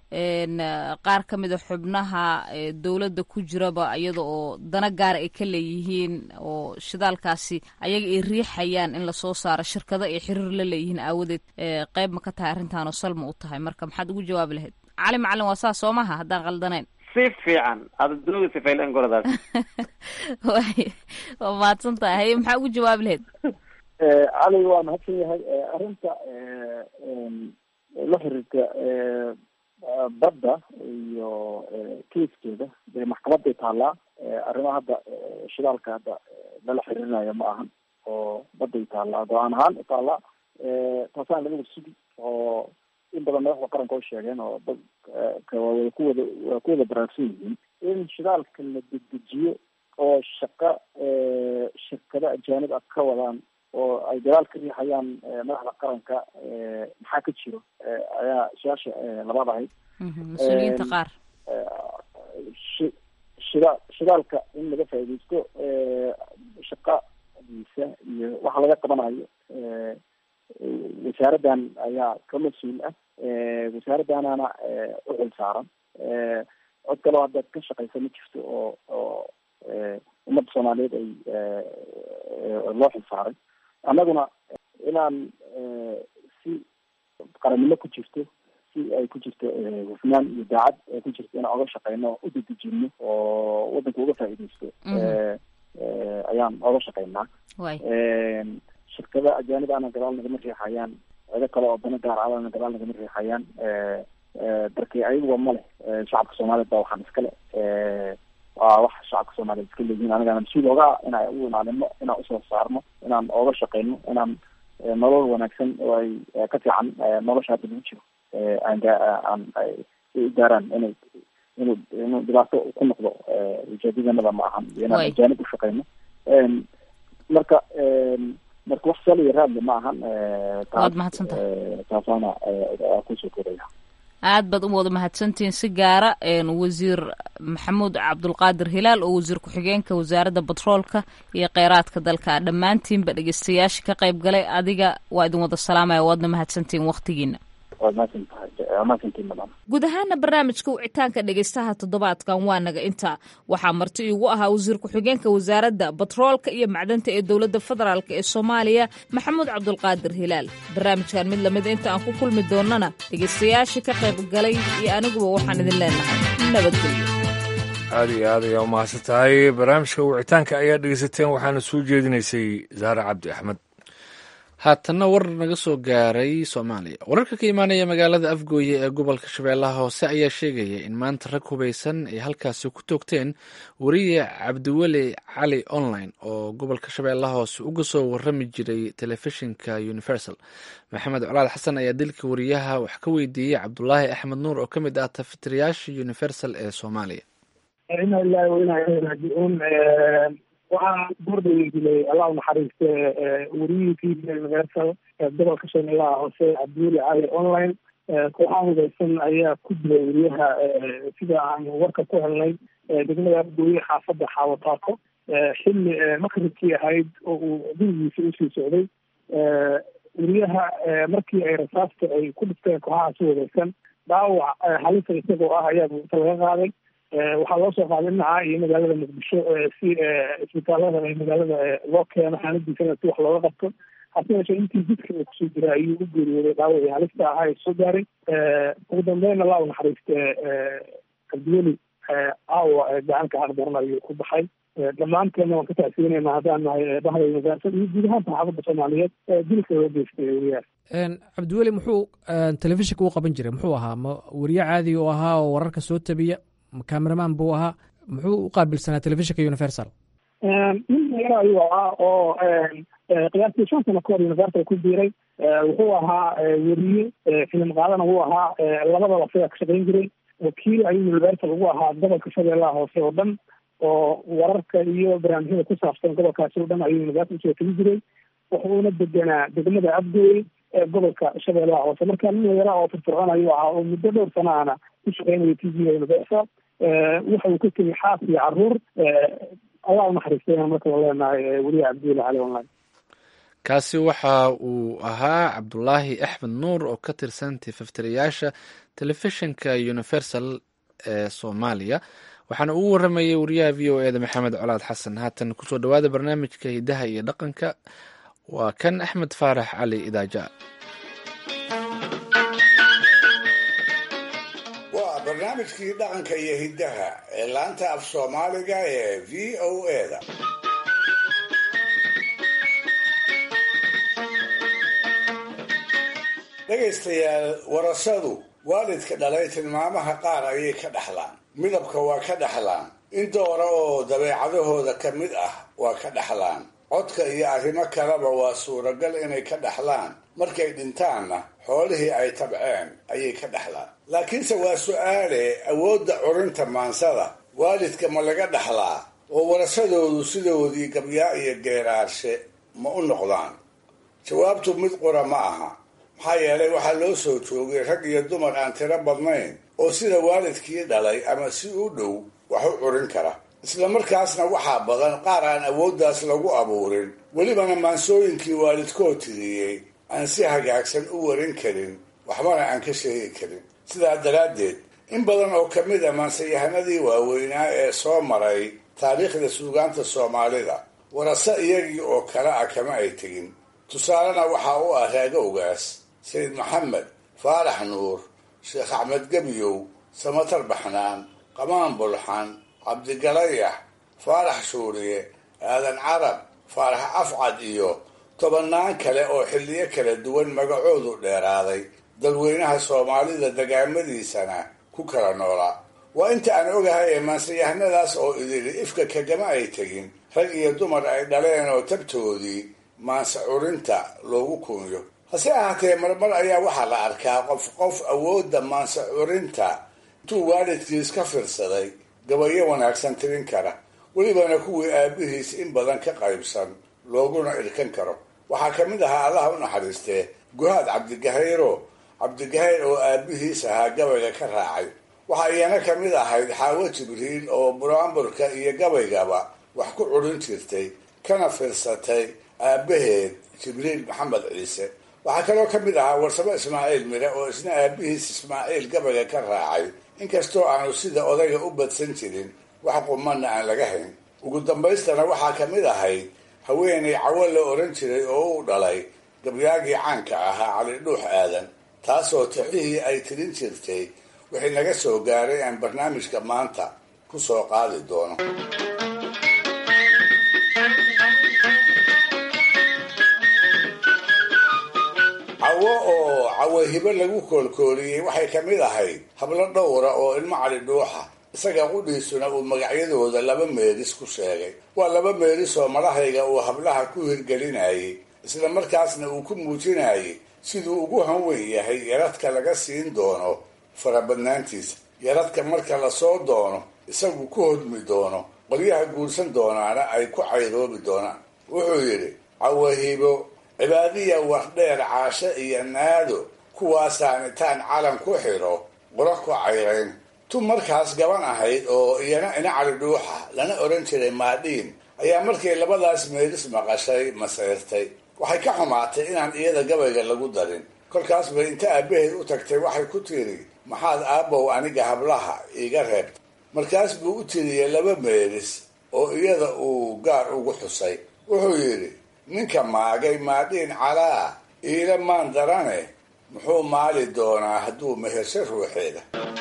qaar ka mida xubnaha dowladda ku jiraba iyada oo dana gaara ay ka leeyihiin oo shidaalkaasi ayaga ay riixayaan in lasoo saaro shirkado ay xiriir la leeyihiin aawadeed qeyb ma ka tahay arrintaan oo salma u tahay marka maxaad ugu jawaabi lahayd cali macalin waa saas soo maha haddaan qaldanayn si fiican adadooga sifaylan goradaas way waa mahadsan tahay haye maxaa ugu jawaabi lahayd cali waa mahadsan yahay arrinta la xiriirta badda iyo kaiskeeda dee maxkamaday taallaa arrimaha hadda shidaalka hadda lala xiriirinayo ma ahan oo baday taallaa go-aan ahaan taallaa taasaan laga wada sugi oo in badan madaxda qaranka oo sheegeen oo dadka waa ku wada waa ku wada baraarsan yihiin in shidaalka la dedejiyo oo shaqa shirkado ajaanib ah ka wadaan oo ay dagaal ka riixayaan madaxda qaranka maxaa ka jiro ayaa su-aasha labaad ahayd mas-uuliyiinta qaar shi shida shidaalka in laga faaidaysto shaqadiisa iyo waxa laga qabanayo wasaaraddan ayaa ka mas-uul ah wasaaraddanana uxil saaran cod kaleo hadda ka shaqeysa ma jirto oo oo ummadda soomaaliyeed ay loo xil saaray annaguna inaan si qarannimo ku jirto si ay ku jirto hufnaan iyo daacad ay ku jirto inaan oga shaqeyno o u dedejino oo waddanka uga faa'iidaysto ayaan oga shaqeynaa shirkada ajaanib ana gadaal nagama riixayaan cido kale oo dana gaar alana gadaal nagama riixayaan darkii ayaguba ma leh shacabka soomaaliyeed baa waxaan iskale waa wax shacabka soomaaliyeed iska leeyihiin anigana mas-uul oga inaan u ilaalino inaan usoo saarno inaan ooga shaqeyno inaan nolol wanaagsan oo ay ka fiican nolosha hadda lagu jiro aan aan ay u gaaraan inay inuu inuu dhibaato ku noqdo ujeedadanada ma ahan iyo inaan ajaanib u shaqeyno marka marka wax sal iyo raadle ma ahan waad mahadsantahay taasaana kusoo koraya aad baad u wada mahadsantihiin si gaara wasiir maxamuud cabdulqaadir hilaal oo wasiir ku-xigeenka wasaaradda batroolka iyo kheyraadka dalka dhammaantiinba dhegeystayaasha ka qayb galay adiga waa idin wada salaamaya waadna mahadsantihiin waktigiina guud ahaana barnaamijka wicitaanka dhegeystaha toddobaadkan waa naga intaa waxaa marti iigu ahaa wasiir ku-xigeenka wasaaradda batroolka iyo macdanta ee dowladda federaalk ee soomaaliya maxamuud cabdulqaadir hilaal barnaamijkan mid lamida inta aan ku kulmi doonana dhegeystayaashii ka qayb galay iyo aniguba waxaan idin leenahay nabadgelyo aada iyo aad ayaa u mahadsan tahay barnaamijka wicitaanka ayaa dhegeysateen waxaana soo jeedinaysay zahra cabdi axmed haatanna war naga soo gaaray soomaaliya wararka ka imaanaya magaalada afgooye ee gobolka shabeellaha hoose ayaa sheegaya in maanta rag hubaysan ay halkaasi ku toogteen wariye cabdiweli cali online oo gobolka shabeellaha hoose uga soo warami jiray telefishinka universal maxamed colaad xasan ayaa dilka wariyaha wax ka weydiiyey cabdulaahi axmed nuur oo ka mid ah tafatirayaasha universal ee soomaaliya waxaa goordhawey dilay allah unaxariiste wariyihii t v universal gobolka shabeellaha hoose cabdiweli cali online kooxaha hubeysan ayaa ku dilay wariyaha sida aan warka ku helnay degmada afgooye xaafadda xaawataako xilli maqribkii ahayd oo uu gurigiisa usii socday wariyaha markii ay rasaasta ay ku dhifteen kooxahaasi hubeysan dhaawac halisa isagoo ah ayaa buurta laga qaaday waxaa loo soo qaaday dhinaca iyo magaalada muqdisho si isbitaalada ee magaalada loo keeno xaaladiisana si wax looga qabto hase yeeshee intii jidka uu kusoo jira ayuu u geeriyooday dhaawacii halista ahaa ee soo gaaray ugu dambeyn allah u naxariiste cabdiweli aawa gacanka xaqdaran ayuu ku baxay dhammaanteena waan ka tacsiinayna haddaan nahay bahda universal iyo guud ahaan saxaafadda soomaaliyeed dilka loo geystay wariyahaas cabdiweli muxuu telefishinka u qaban jiray muxuu ahaa ma wariye caadi u ahaa oo wararka soo tabiya cameraman buu ahaa muxuu u qaabilsanaa telefishinka universal nin dhalinyaro ayuu ahaa oo qiyaastii shan sano kahor universal ku biiray wuxuu ahaa weriye filim qaadana wuu ahaa labadaba isagaa ka shaqayn jiray wakiil ayuu universal ugu ahaa gobolka shabeellaha hoose oo dhan oo wararka iyo barnaamijyada ku saabsan gobolkaasi oo dhan ayuu universal usoo tegi jiray wuxuuna deganaa degmada abgooy ee gobolka shabeellaha hoose marka nin dhalinyaro oo firfircoon ayuu ahaa oo muddo dhowr sana ana ku shaqeynaya t v universal waxa uu ka tegay xaas iyo caruur allah unaxariistayna marka la leenahay weliya cabdiweli cali online kaasi waxa uu ahaa cabdulaahi axmed nuur oo ka tirsan tifaftirayaasha telefishinka universal ee soomaaliya waxaana uu waramayay wariyaha v o eda maxamed colaad xasan haatan kusoo dhawaada barnaamijka hidaha iyo dhaqanka waa kan axmed faarax cali idaaja waa barnaamijkii dhaqanka iyo hiddaha ee laanta af soomaaliga ee v o eda dhegaystayaal warasadu waalidka dhalay tilmaamaha qaar ayay ka dhaxlaan midabka waa ka dhaxlaan in doora oo dabeecadahooda ka mid ah waa ka dhaxlaan codka iyo arrimo kaleba waa suuragal inay ka dhaxlaan markay dhintaanna xoolihii ay tabceen ayay ka dhaxlaan laakiinse waa su-aale awoodda curinta maansada waalidka ma laga dhaxlaa oo warashadoodu sidoodii gabyaa iyo geeraarshe ma u noqdaan jawaabtu mid qura ma aha maxaa yeelay waxaa loo soo joogay rag iyo dumar aan tiro badnayn oo sida waalidkii dhalay ama si u dhow wax u curin kara isla markaasna waxaa badan qaar aan awooddaas lagu abuurin welibana maansooyinkii waalidkood tiriyey aan si hagaagsan u warin karin waxbana aan ka sheegi karin sidaa daraaddeed in badan oo ka mid a maansayahanadii waaweynaa ee soo maray taariikhda suugaanta soomaalida warase iyagii oo kale ah kama ay tegin tusaalena waxaa u ah raagowgaas sayid maxamed faarax nuur sheekh axmed gebyow samatar baxnaan qamaan bulxan cabdigalayax faarax shuuriye aadan carab faarax afcad iyo tobannaan kale oo xilliyo kala duwan magacoodu dheeraaday dadweynaha soomaalida degaamadiisana ku kala noolaa waa inta aan ogahay ee maansayahanadaas oo idili ifka kagama ay tegin rag iyo dumar ay dhaleen oo tabtoodii maanse curinta loogu kunyo hase ahaatee marmar ayaa waxaa la arkaa qof qof awoodda maanse curinta intuu waalidkiis ka fiirsaday gabayo wanaagsan tirin kara welibana kuwii aabihiis in badan ka qaybsan looguna irkan karo waxaa ka mid ahaa allaha u naxariistee guhaad cabdigahayro cabdigahayr oo aabihiis ahaa gabayga ka raacay waxaa iyana ka mid ahayd xaawo jibriil oo buraamburka iyo gabaygaba wax ku curin jirtay kana fiirsatay aabaheed jibriil maxamed ciise waxaa kaloo ka mid ahaa warsamo ismaaciil mire oo isna aabihiis ismaaciil gabayga ka raacay inkastoo aanu sida odayga u badsan jirin wax qumanna aan laga hayn ugu dambaystana waxaa ka mid ahayd haweenay cawo la oran jiray oo u dhalay gabyaagii caanka ahaa cali dhuux aadan taasoo tixihii ay tirin jirtay wixii naga soo gaaray aan barnaamijka maanta ku soo qaadi doono cawo oo cawahibo lagu koolkooliyey waxay ka mid ahayd hablo dhowra oo ilmo cali dhuuxa isaga qudhiisuna uu magacyadooda laba meelis ku sheegay waa laba meelis oo madahayga uu hablaha ku hirgelinayay isla markaasna uu ku muujinayay siduu ugu hanweyn yahay yaradka laga siin doono farabadnaantiisa yaradka marka lasoo doono isagu ku hodmi doono qolyaha guursan doonaana ay ku cayroobi doonaan wuxuu yidhi cawahibo cibaadiya wardheer caasho iyo naado kuwaasaan intaan calan ku xidho qura ku cayrayn tu markaas gaban ahayd oo iyana ina cali dhuuxa lana oran jiray maadhiin ayaa markay labadaas meelis maqashay maseyrtay waxay ka xumaatay inaan iyada gabayga lagu darin kolkaas bay inta aabaheed u tagtay waxay ku tiri maxaad aabbow aniga hablaha iiga reebtay markaas buu u tiriyey laba meelis oo iyada uu gaar ugu xusay wuxuu yidhi ninka maagay maadhiin calaa iila maan darane muxuu maali doonaa hadduu mehersho ruuxeeda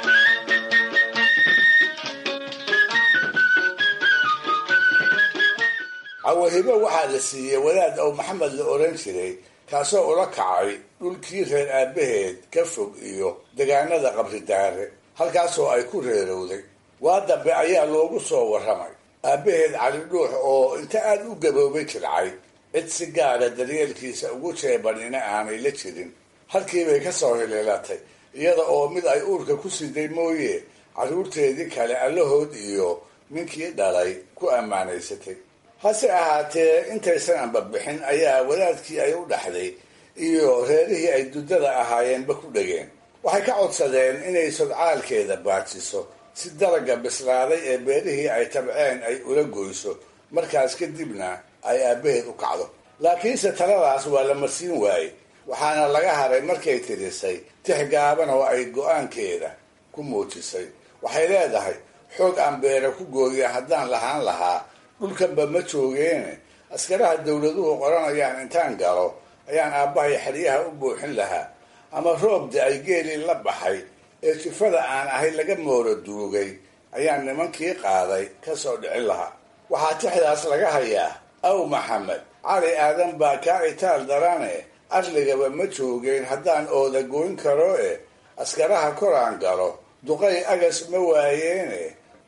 cawahibo waxaa la siiyey wadaad ow maxamed la oran jiray kaasoo ula kacay dhulkii reer aabaheed ka fog iyo degaanada qabridaare halkaasoo ay ku reerowday waa dambe ayaa loogu soo warramay aabaheed cali dhuux oo inta aada u gaboobay jircay cid si gaara daryeelkiisa ugu jeebanina aanay la jirin halkiibay ka soo hililatay iyada oo mid ay uurka ku siday mooye carruurteedii kale allahood iyo ninkii dhalay ku ammaanaysatay hase ahaatee intaysan anbabixin ayaa wadaadkii ay u dhaxday iyo reerihii ay duddada ahaayeenba ku dhegeen waxay ka codsadeen inay sodcaalkeeda baajiso si dalaga bislaaday ee beerihii ay tabceen ay ula goyso markaas kadibna ay aabaheed u kacdo laakiinse taladaas waa la marsiin waayey waxaana laga haray markay tirisay tix gaaban oo ay go-aankeeda ku muujisay waxay leedahay xoog aan beera ku gooya haddaan lahaan lahaa dhulkanba ma joogeene askaraha dawladuhu qoranayaan intaan galo ayaan aabbahay xeryaha u buuxin lahaa ama roobda ay geelii la baxay ee jifada aan ahay laga mooro duugay ayaan nimankii qaaday ka soo dhicin lahaa waxaa tixdaas laga hayaa aw maxamed cali aadan baa kaa itaal darane arligaba ma joogeen haddaan ooda goyn karo e askaraha koraan galo duqay agas ma waayeene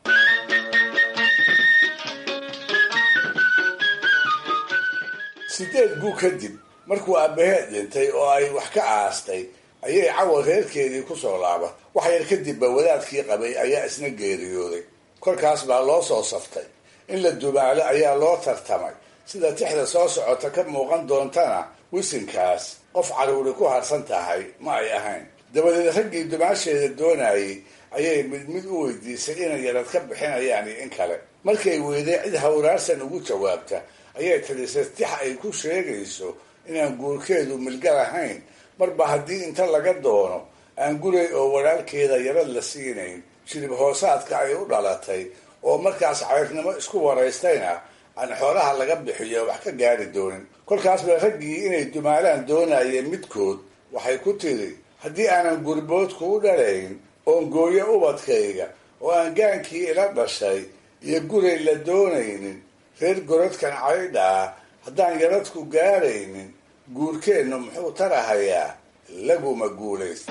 sideed guu kadib markuu aabbaheed dhintay oo ay wax ka aastay ayay cawa reerkeedii ku soo laaban wax yar kadibba wadaadkii qabay ayaa isna geeriyooday kolkaas baa loo soo saftay in la dumaalo ayaa loo tartamay sida tixda soo socota ka muuqan doontana wisinkaas qof caruuri ku harsan tahay ma ay ahayn dabadeed raggii dumaasheeda doonayay ayay mid mid u weydiisay inay yarad ka bixinayaan iyo in kale markay weyday cid hawraarsan ugu jawaabta ayay tirisay tix ay ku sheegayso inaan guurkeedu milga lahayn marba haddii inta laga doono aan guray oo walaalkeeda yarad la siinayn shirib hoosaadka ay u dhalatay oo markaas cayrnimo isku waraystayna aan xoolaha laga bixiyo wax ka gaari doonin kolkaas bay raggii inay dumaalaan doonayeen midkood waxay ku tiri haddii aanan gurbood kuu dhalayn oon gooyo ubadkayga oo aan gaankii ila dhashay iyo guray la doonaynin reer gorodkan caydha ah haddaan yaradku gaaraynin guurkeennu muxuu tarahayaa laguma guulaysta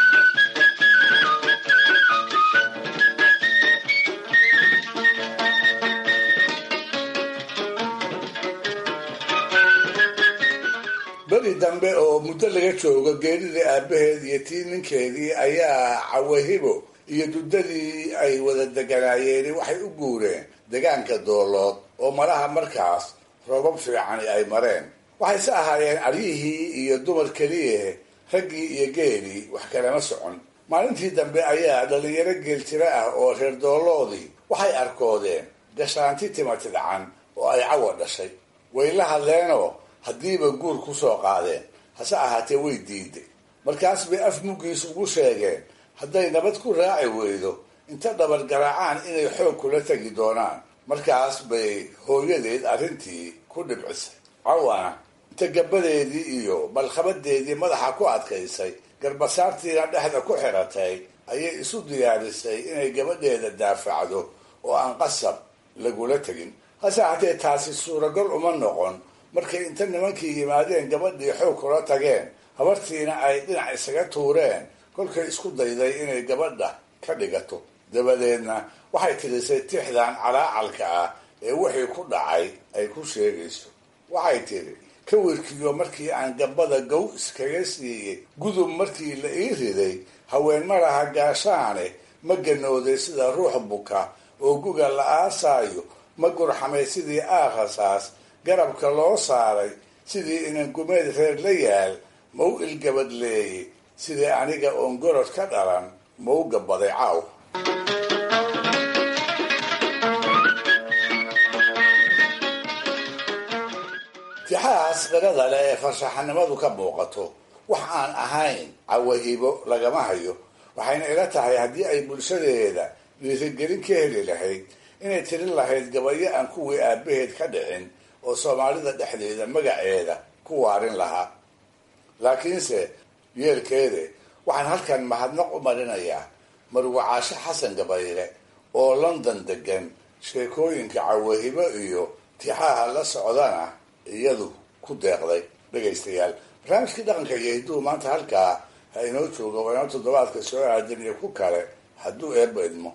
beri dambe oo muddo laga joogo geeridii aabbaheed iyo tii ninkeedii ayaa cawahibo iyo duddadii ay wada deganaayeen waxay u guureen degaanka doolood oo malaha markaas roobab fiicani ay mareen waxayse ahaayeen aryihii iyo dumar keliyahe raggii iyo geelii wax kalama socon maalintii dambe ayaa dhalinyaro geeltiro ah oo reer dooloodii waxay arkoodeen gashaanti timatidcan oo ay cawa dhashay way la hadleenoo haddiiba guur ku soo qaadeen hase ahaatee way diiday markaas bay af muggiis ugu sheegeen hadday nabad ku raaci weydo inta dhabar garaacaan inay xoog kula tegi doonaan markaas bay hooyadeed arrintii ku dhibcisay cawana inta gabadeedii iyo malkhabadeedii madaxa ku adkaysay garbasaartiina dhexda ku xiratay ayay isu diyaarisay inay gabadheeda daafacdo oo aan qasab lagula tegin hase ahaatee taasi suuragal uma noqon markay inta nimankii yimaadeen gabadhii xoog kula tageen habartiina ay dhinac isaga tuureen kolkay isku dayday inay gabadha ka dhigato dabadeedna waxay tirisay tixdan calaacalka ah ee wixii ku dhacay ay ku sheegayso waxay tidhi kawirkiyo markii aan gabada gow iskaga siiyey gudub markii la ii riday haween malaha gaashaane ma ganooday sida ruux buka oo guga la aasaayo ma gurxamay sidii aakhasaas garabka loo saaray sidii inan gumeed reer la yaal ma u ilgabadleeyey sidii aniga oon gorod ka dhalan ma u gabaday caaw tixahaas qirada leh ee farshaxanimadu ka muuqato wax aan ahayn cawahibo lagama hayo waxayna ila tahay haddii ay bulshadeeda dhiirigelin ka heli lahayd inay tirin lahayd gabayo aan kuwii aabaheed ka dhicin oo soomaalida dhexdeeda magaceeda ku waarin lahaa laakiinse yeelkeede waxaan halkan mahadnaq u marinayaa marwacaasho xasan gabayre oo london degan sheekooyinka cawahibo iyo tixaha la socdana iyadu ku deeqday dhegaystayaal barnaamijkii dhaqanka iyo hidduu maanta halkaa ha inoo jooga waa inoo toddobaadka soo aadan iyo ku kale hadduu eebba idmo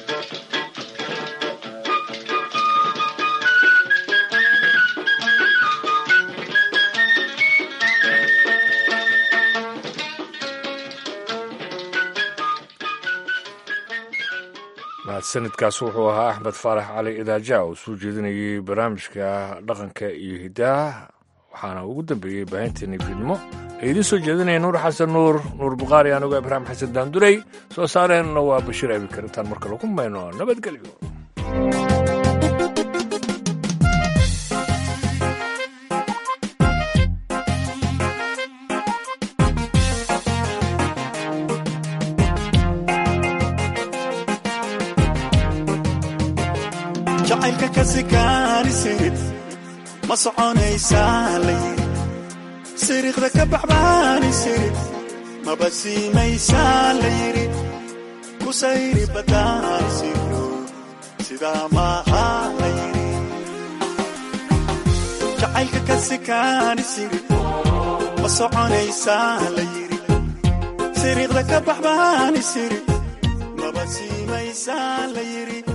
mahadsanidkaas wuxuu ahaa axmed faarax cali idaaja oo soo jeedinayay barnaamijka dhaqanka iyo hiddaha waxaana ugu dambeeyey baahinteeni fiidnimo ee idiin soo jeedinaya nuur xasan nuur nuur bukhaari anigoo ibraahim xasan daandurey soo saareenna waa bashiir abikar intaan marka lagu mayno nabadgelyo jacaylka ka sikaanisid ma soconaysaa la yiri siriiqda ka baxbaanisid maba siimaysaa la yiri ku sayri badaanisiro sidaa maaha la yiri jacaylka ka sikaanisid ma soconaysaa la yiri siriiqda ka baxbaan isiri maba siimaysaa la yidhi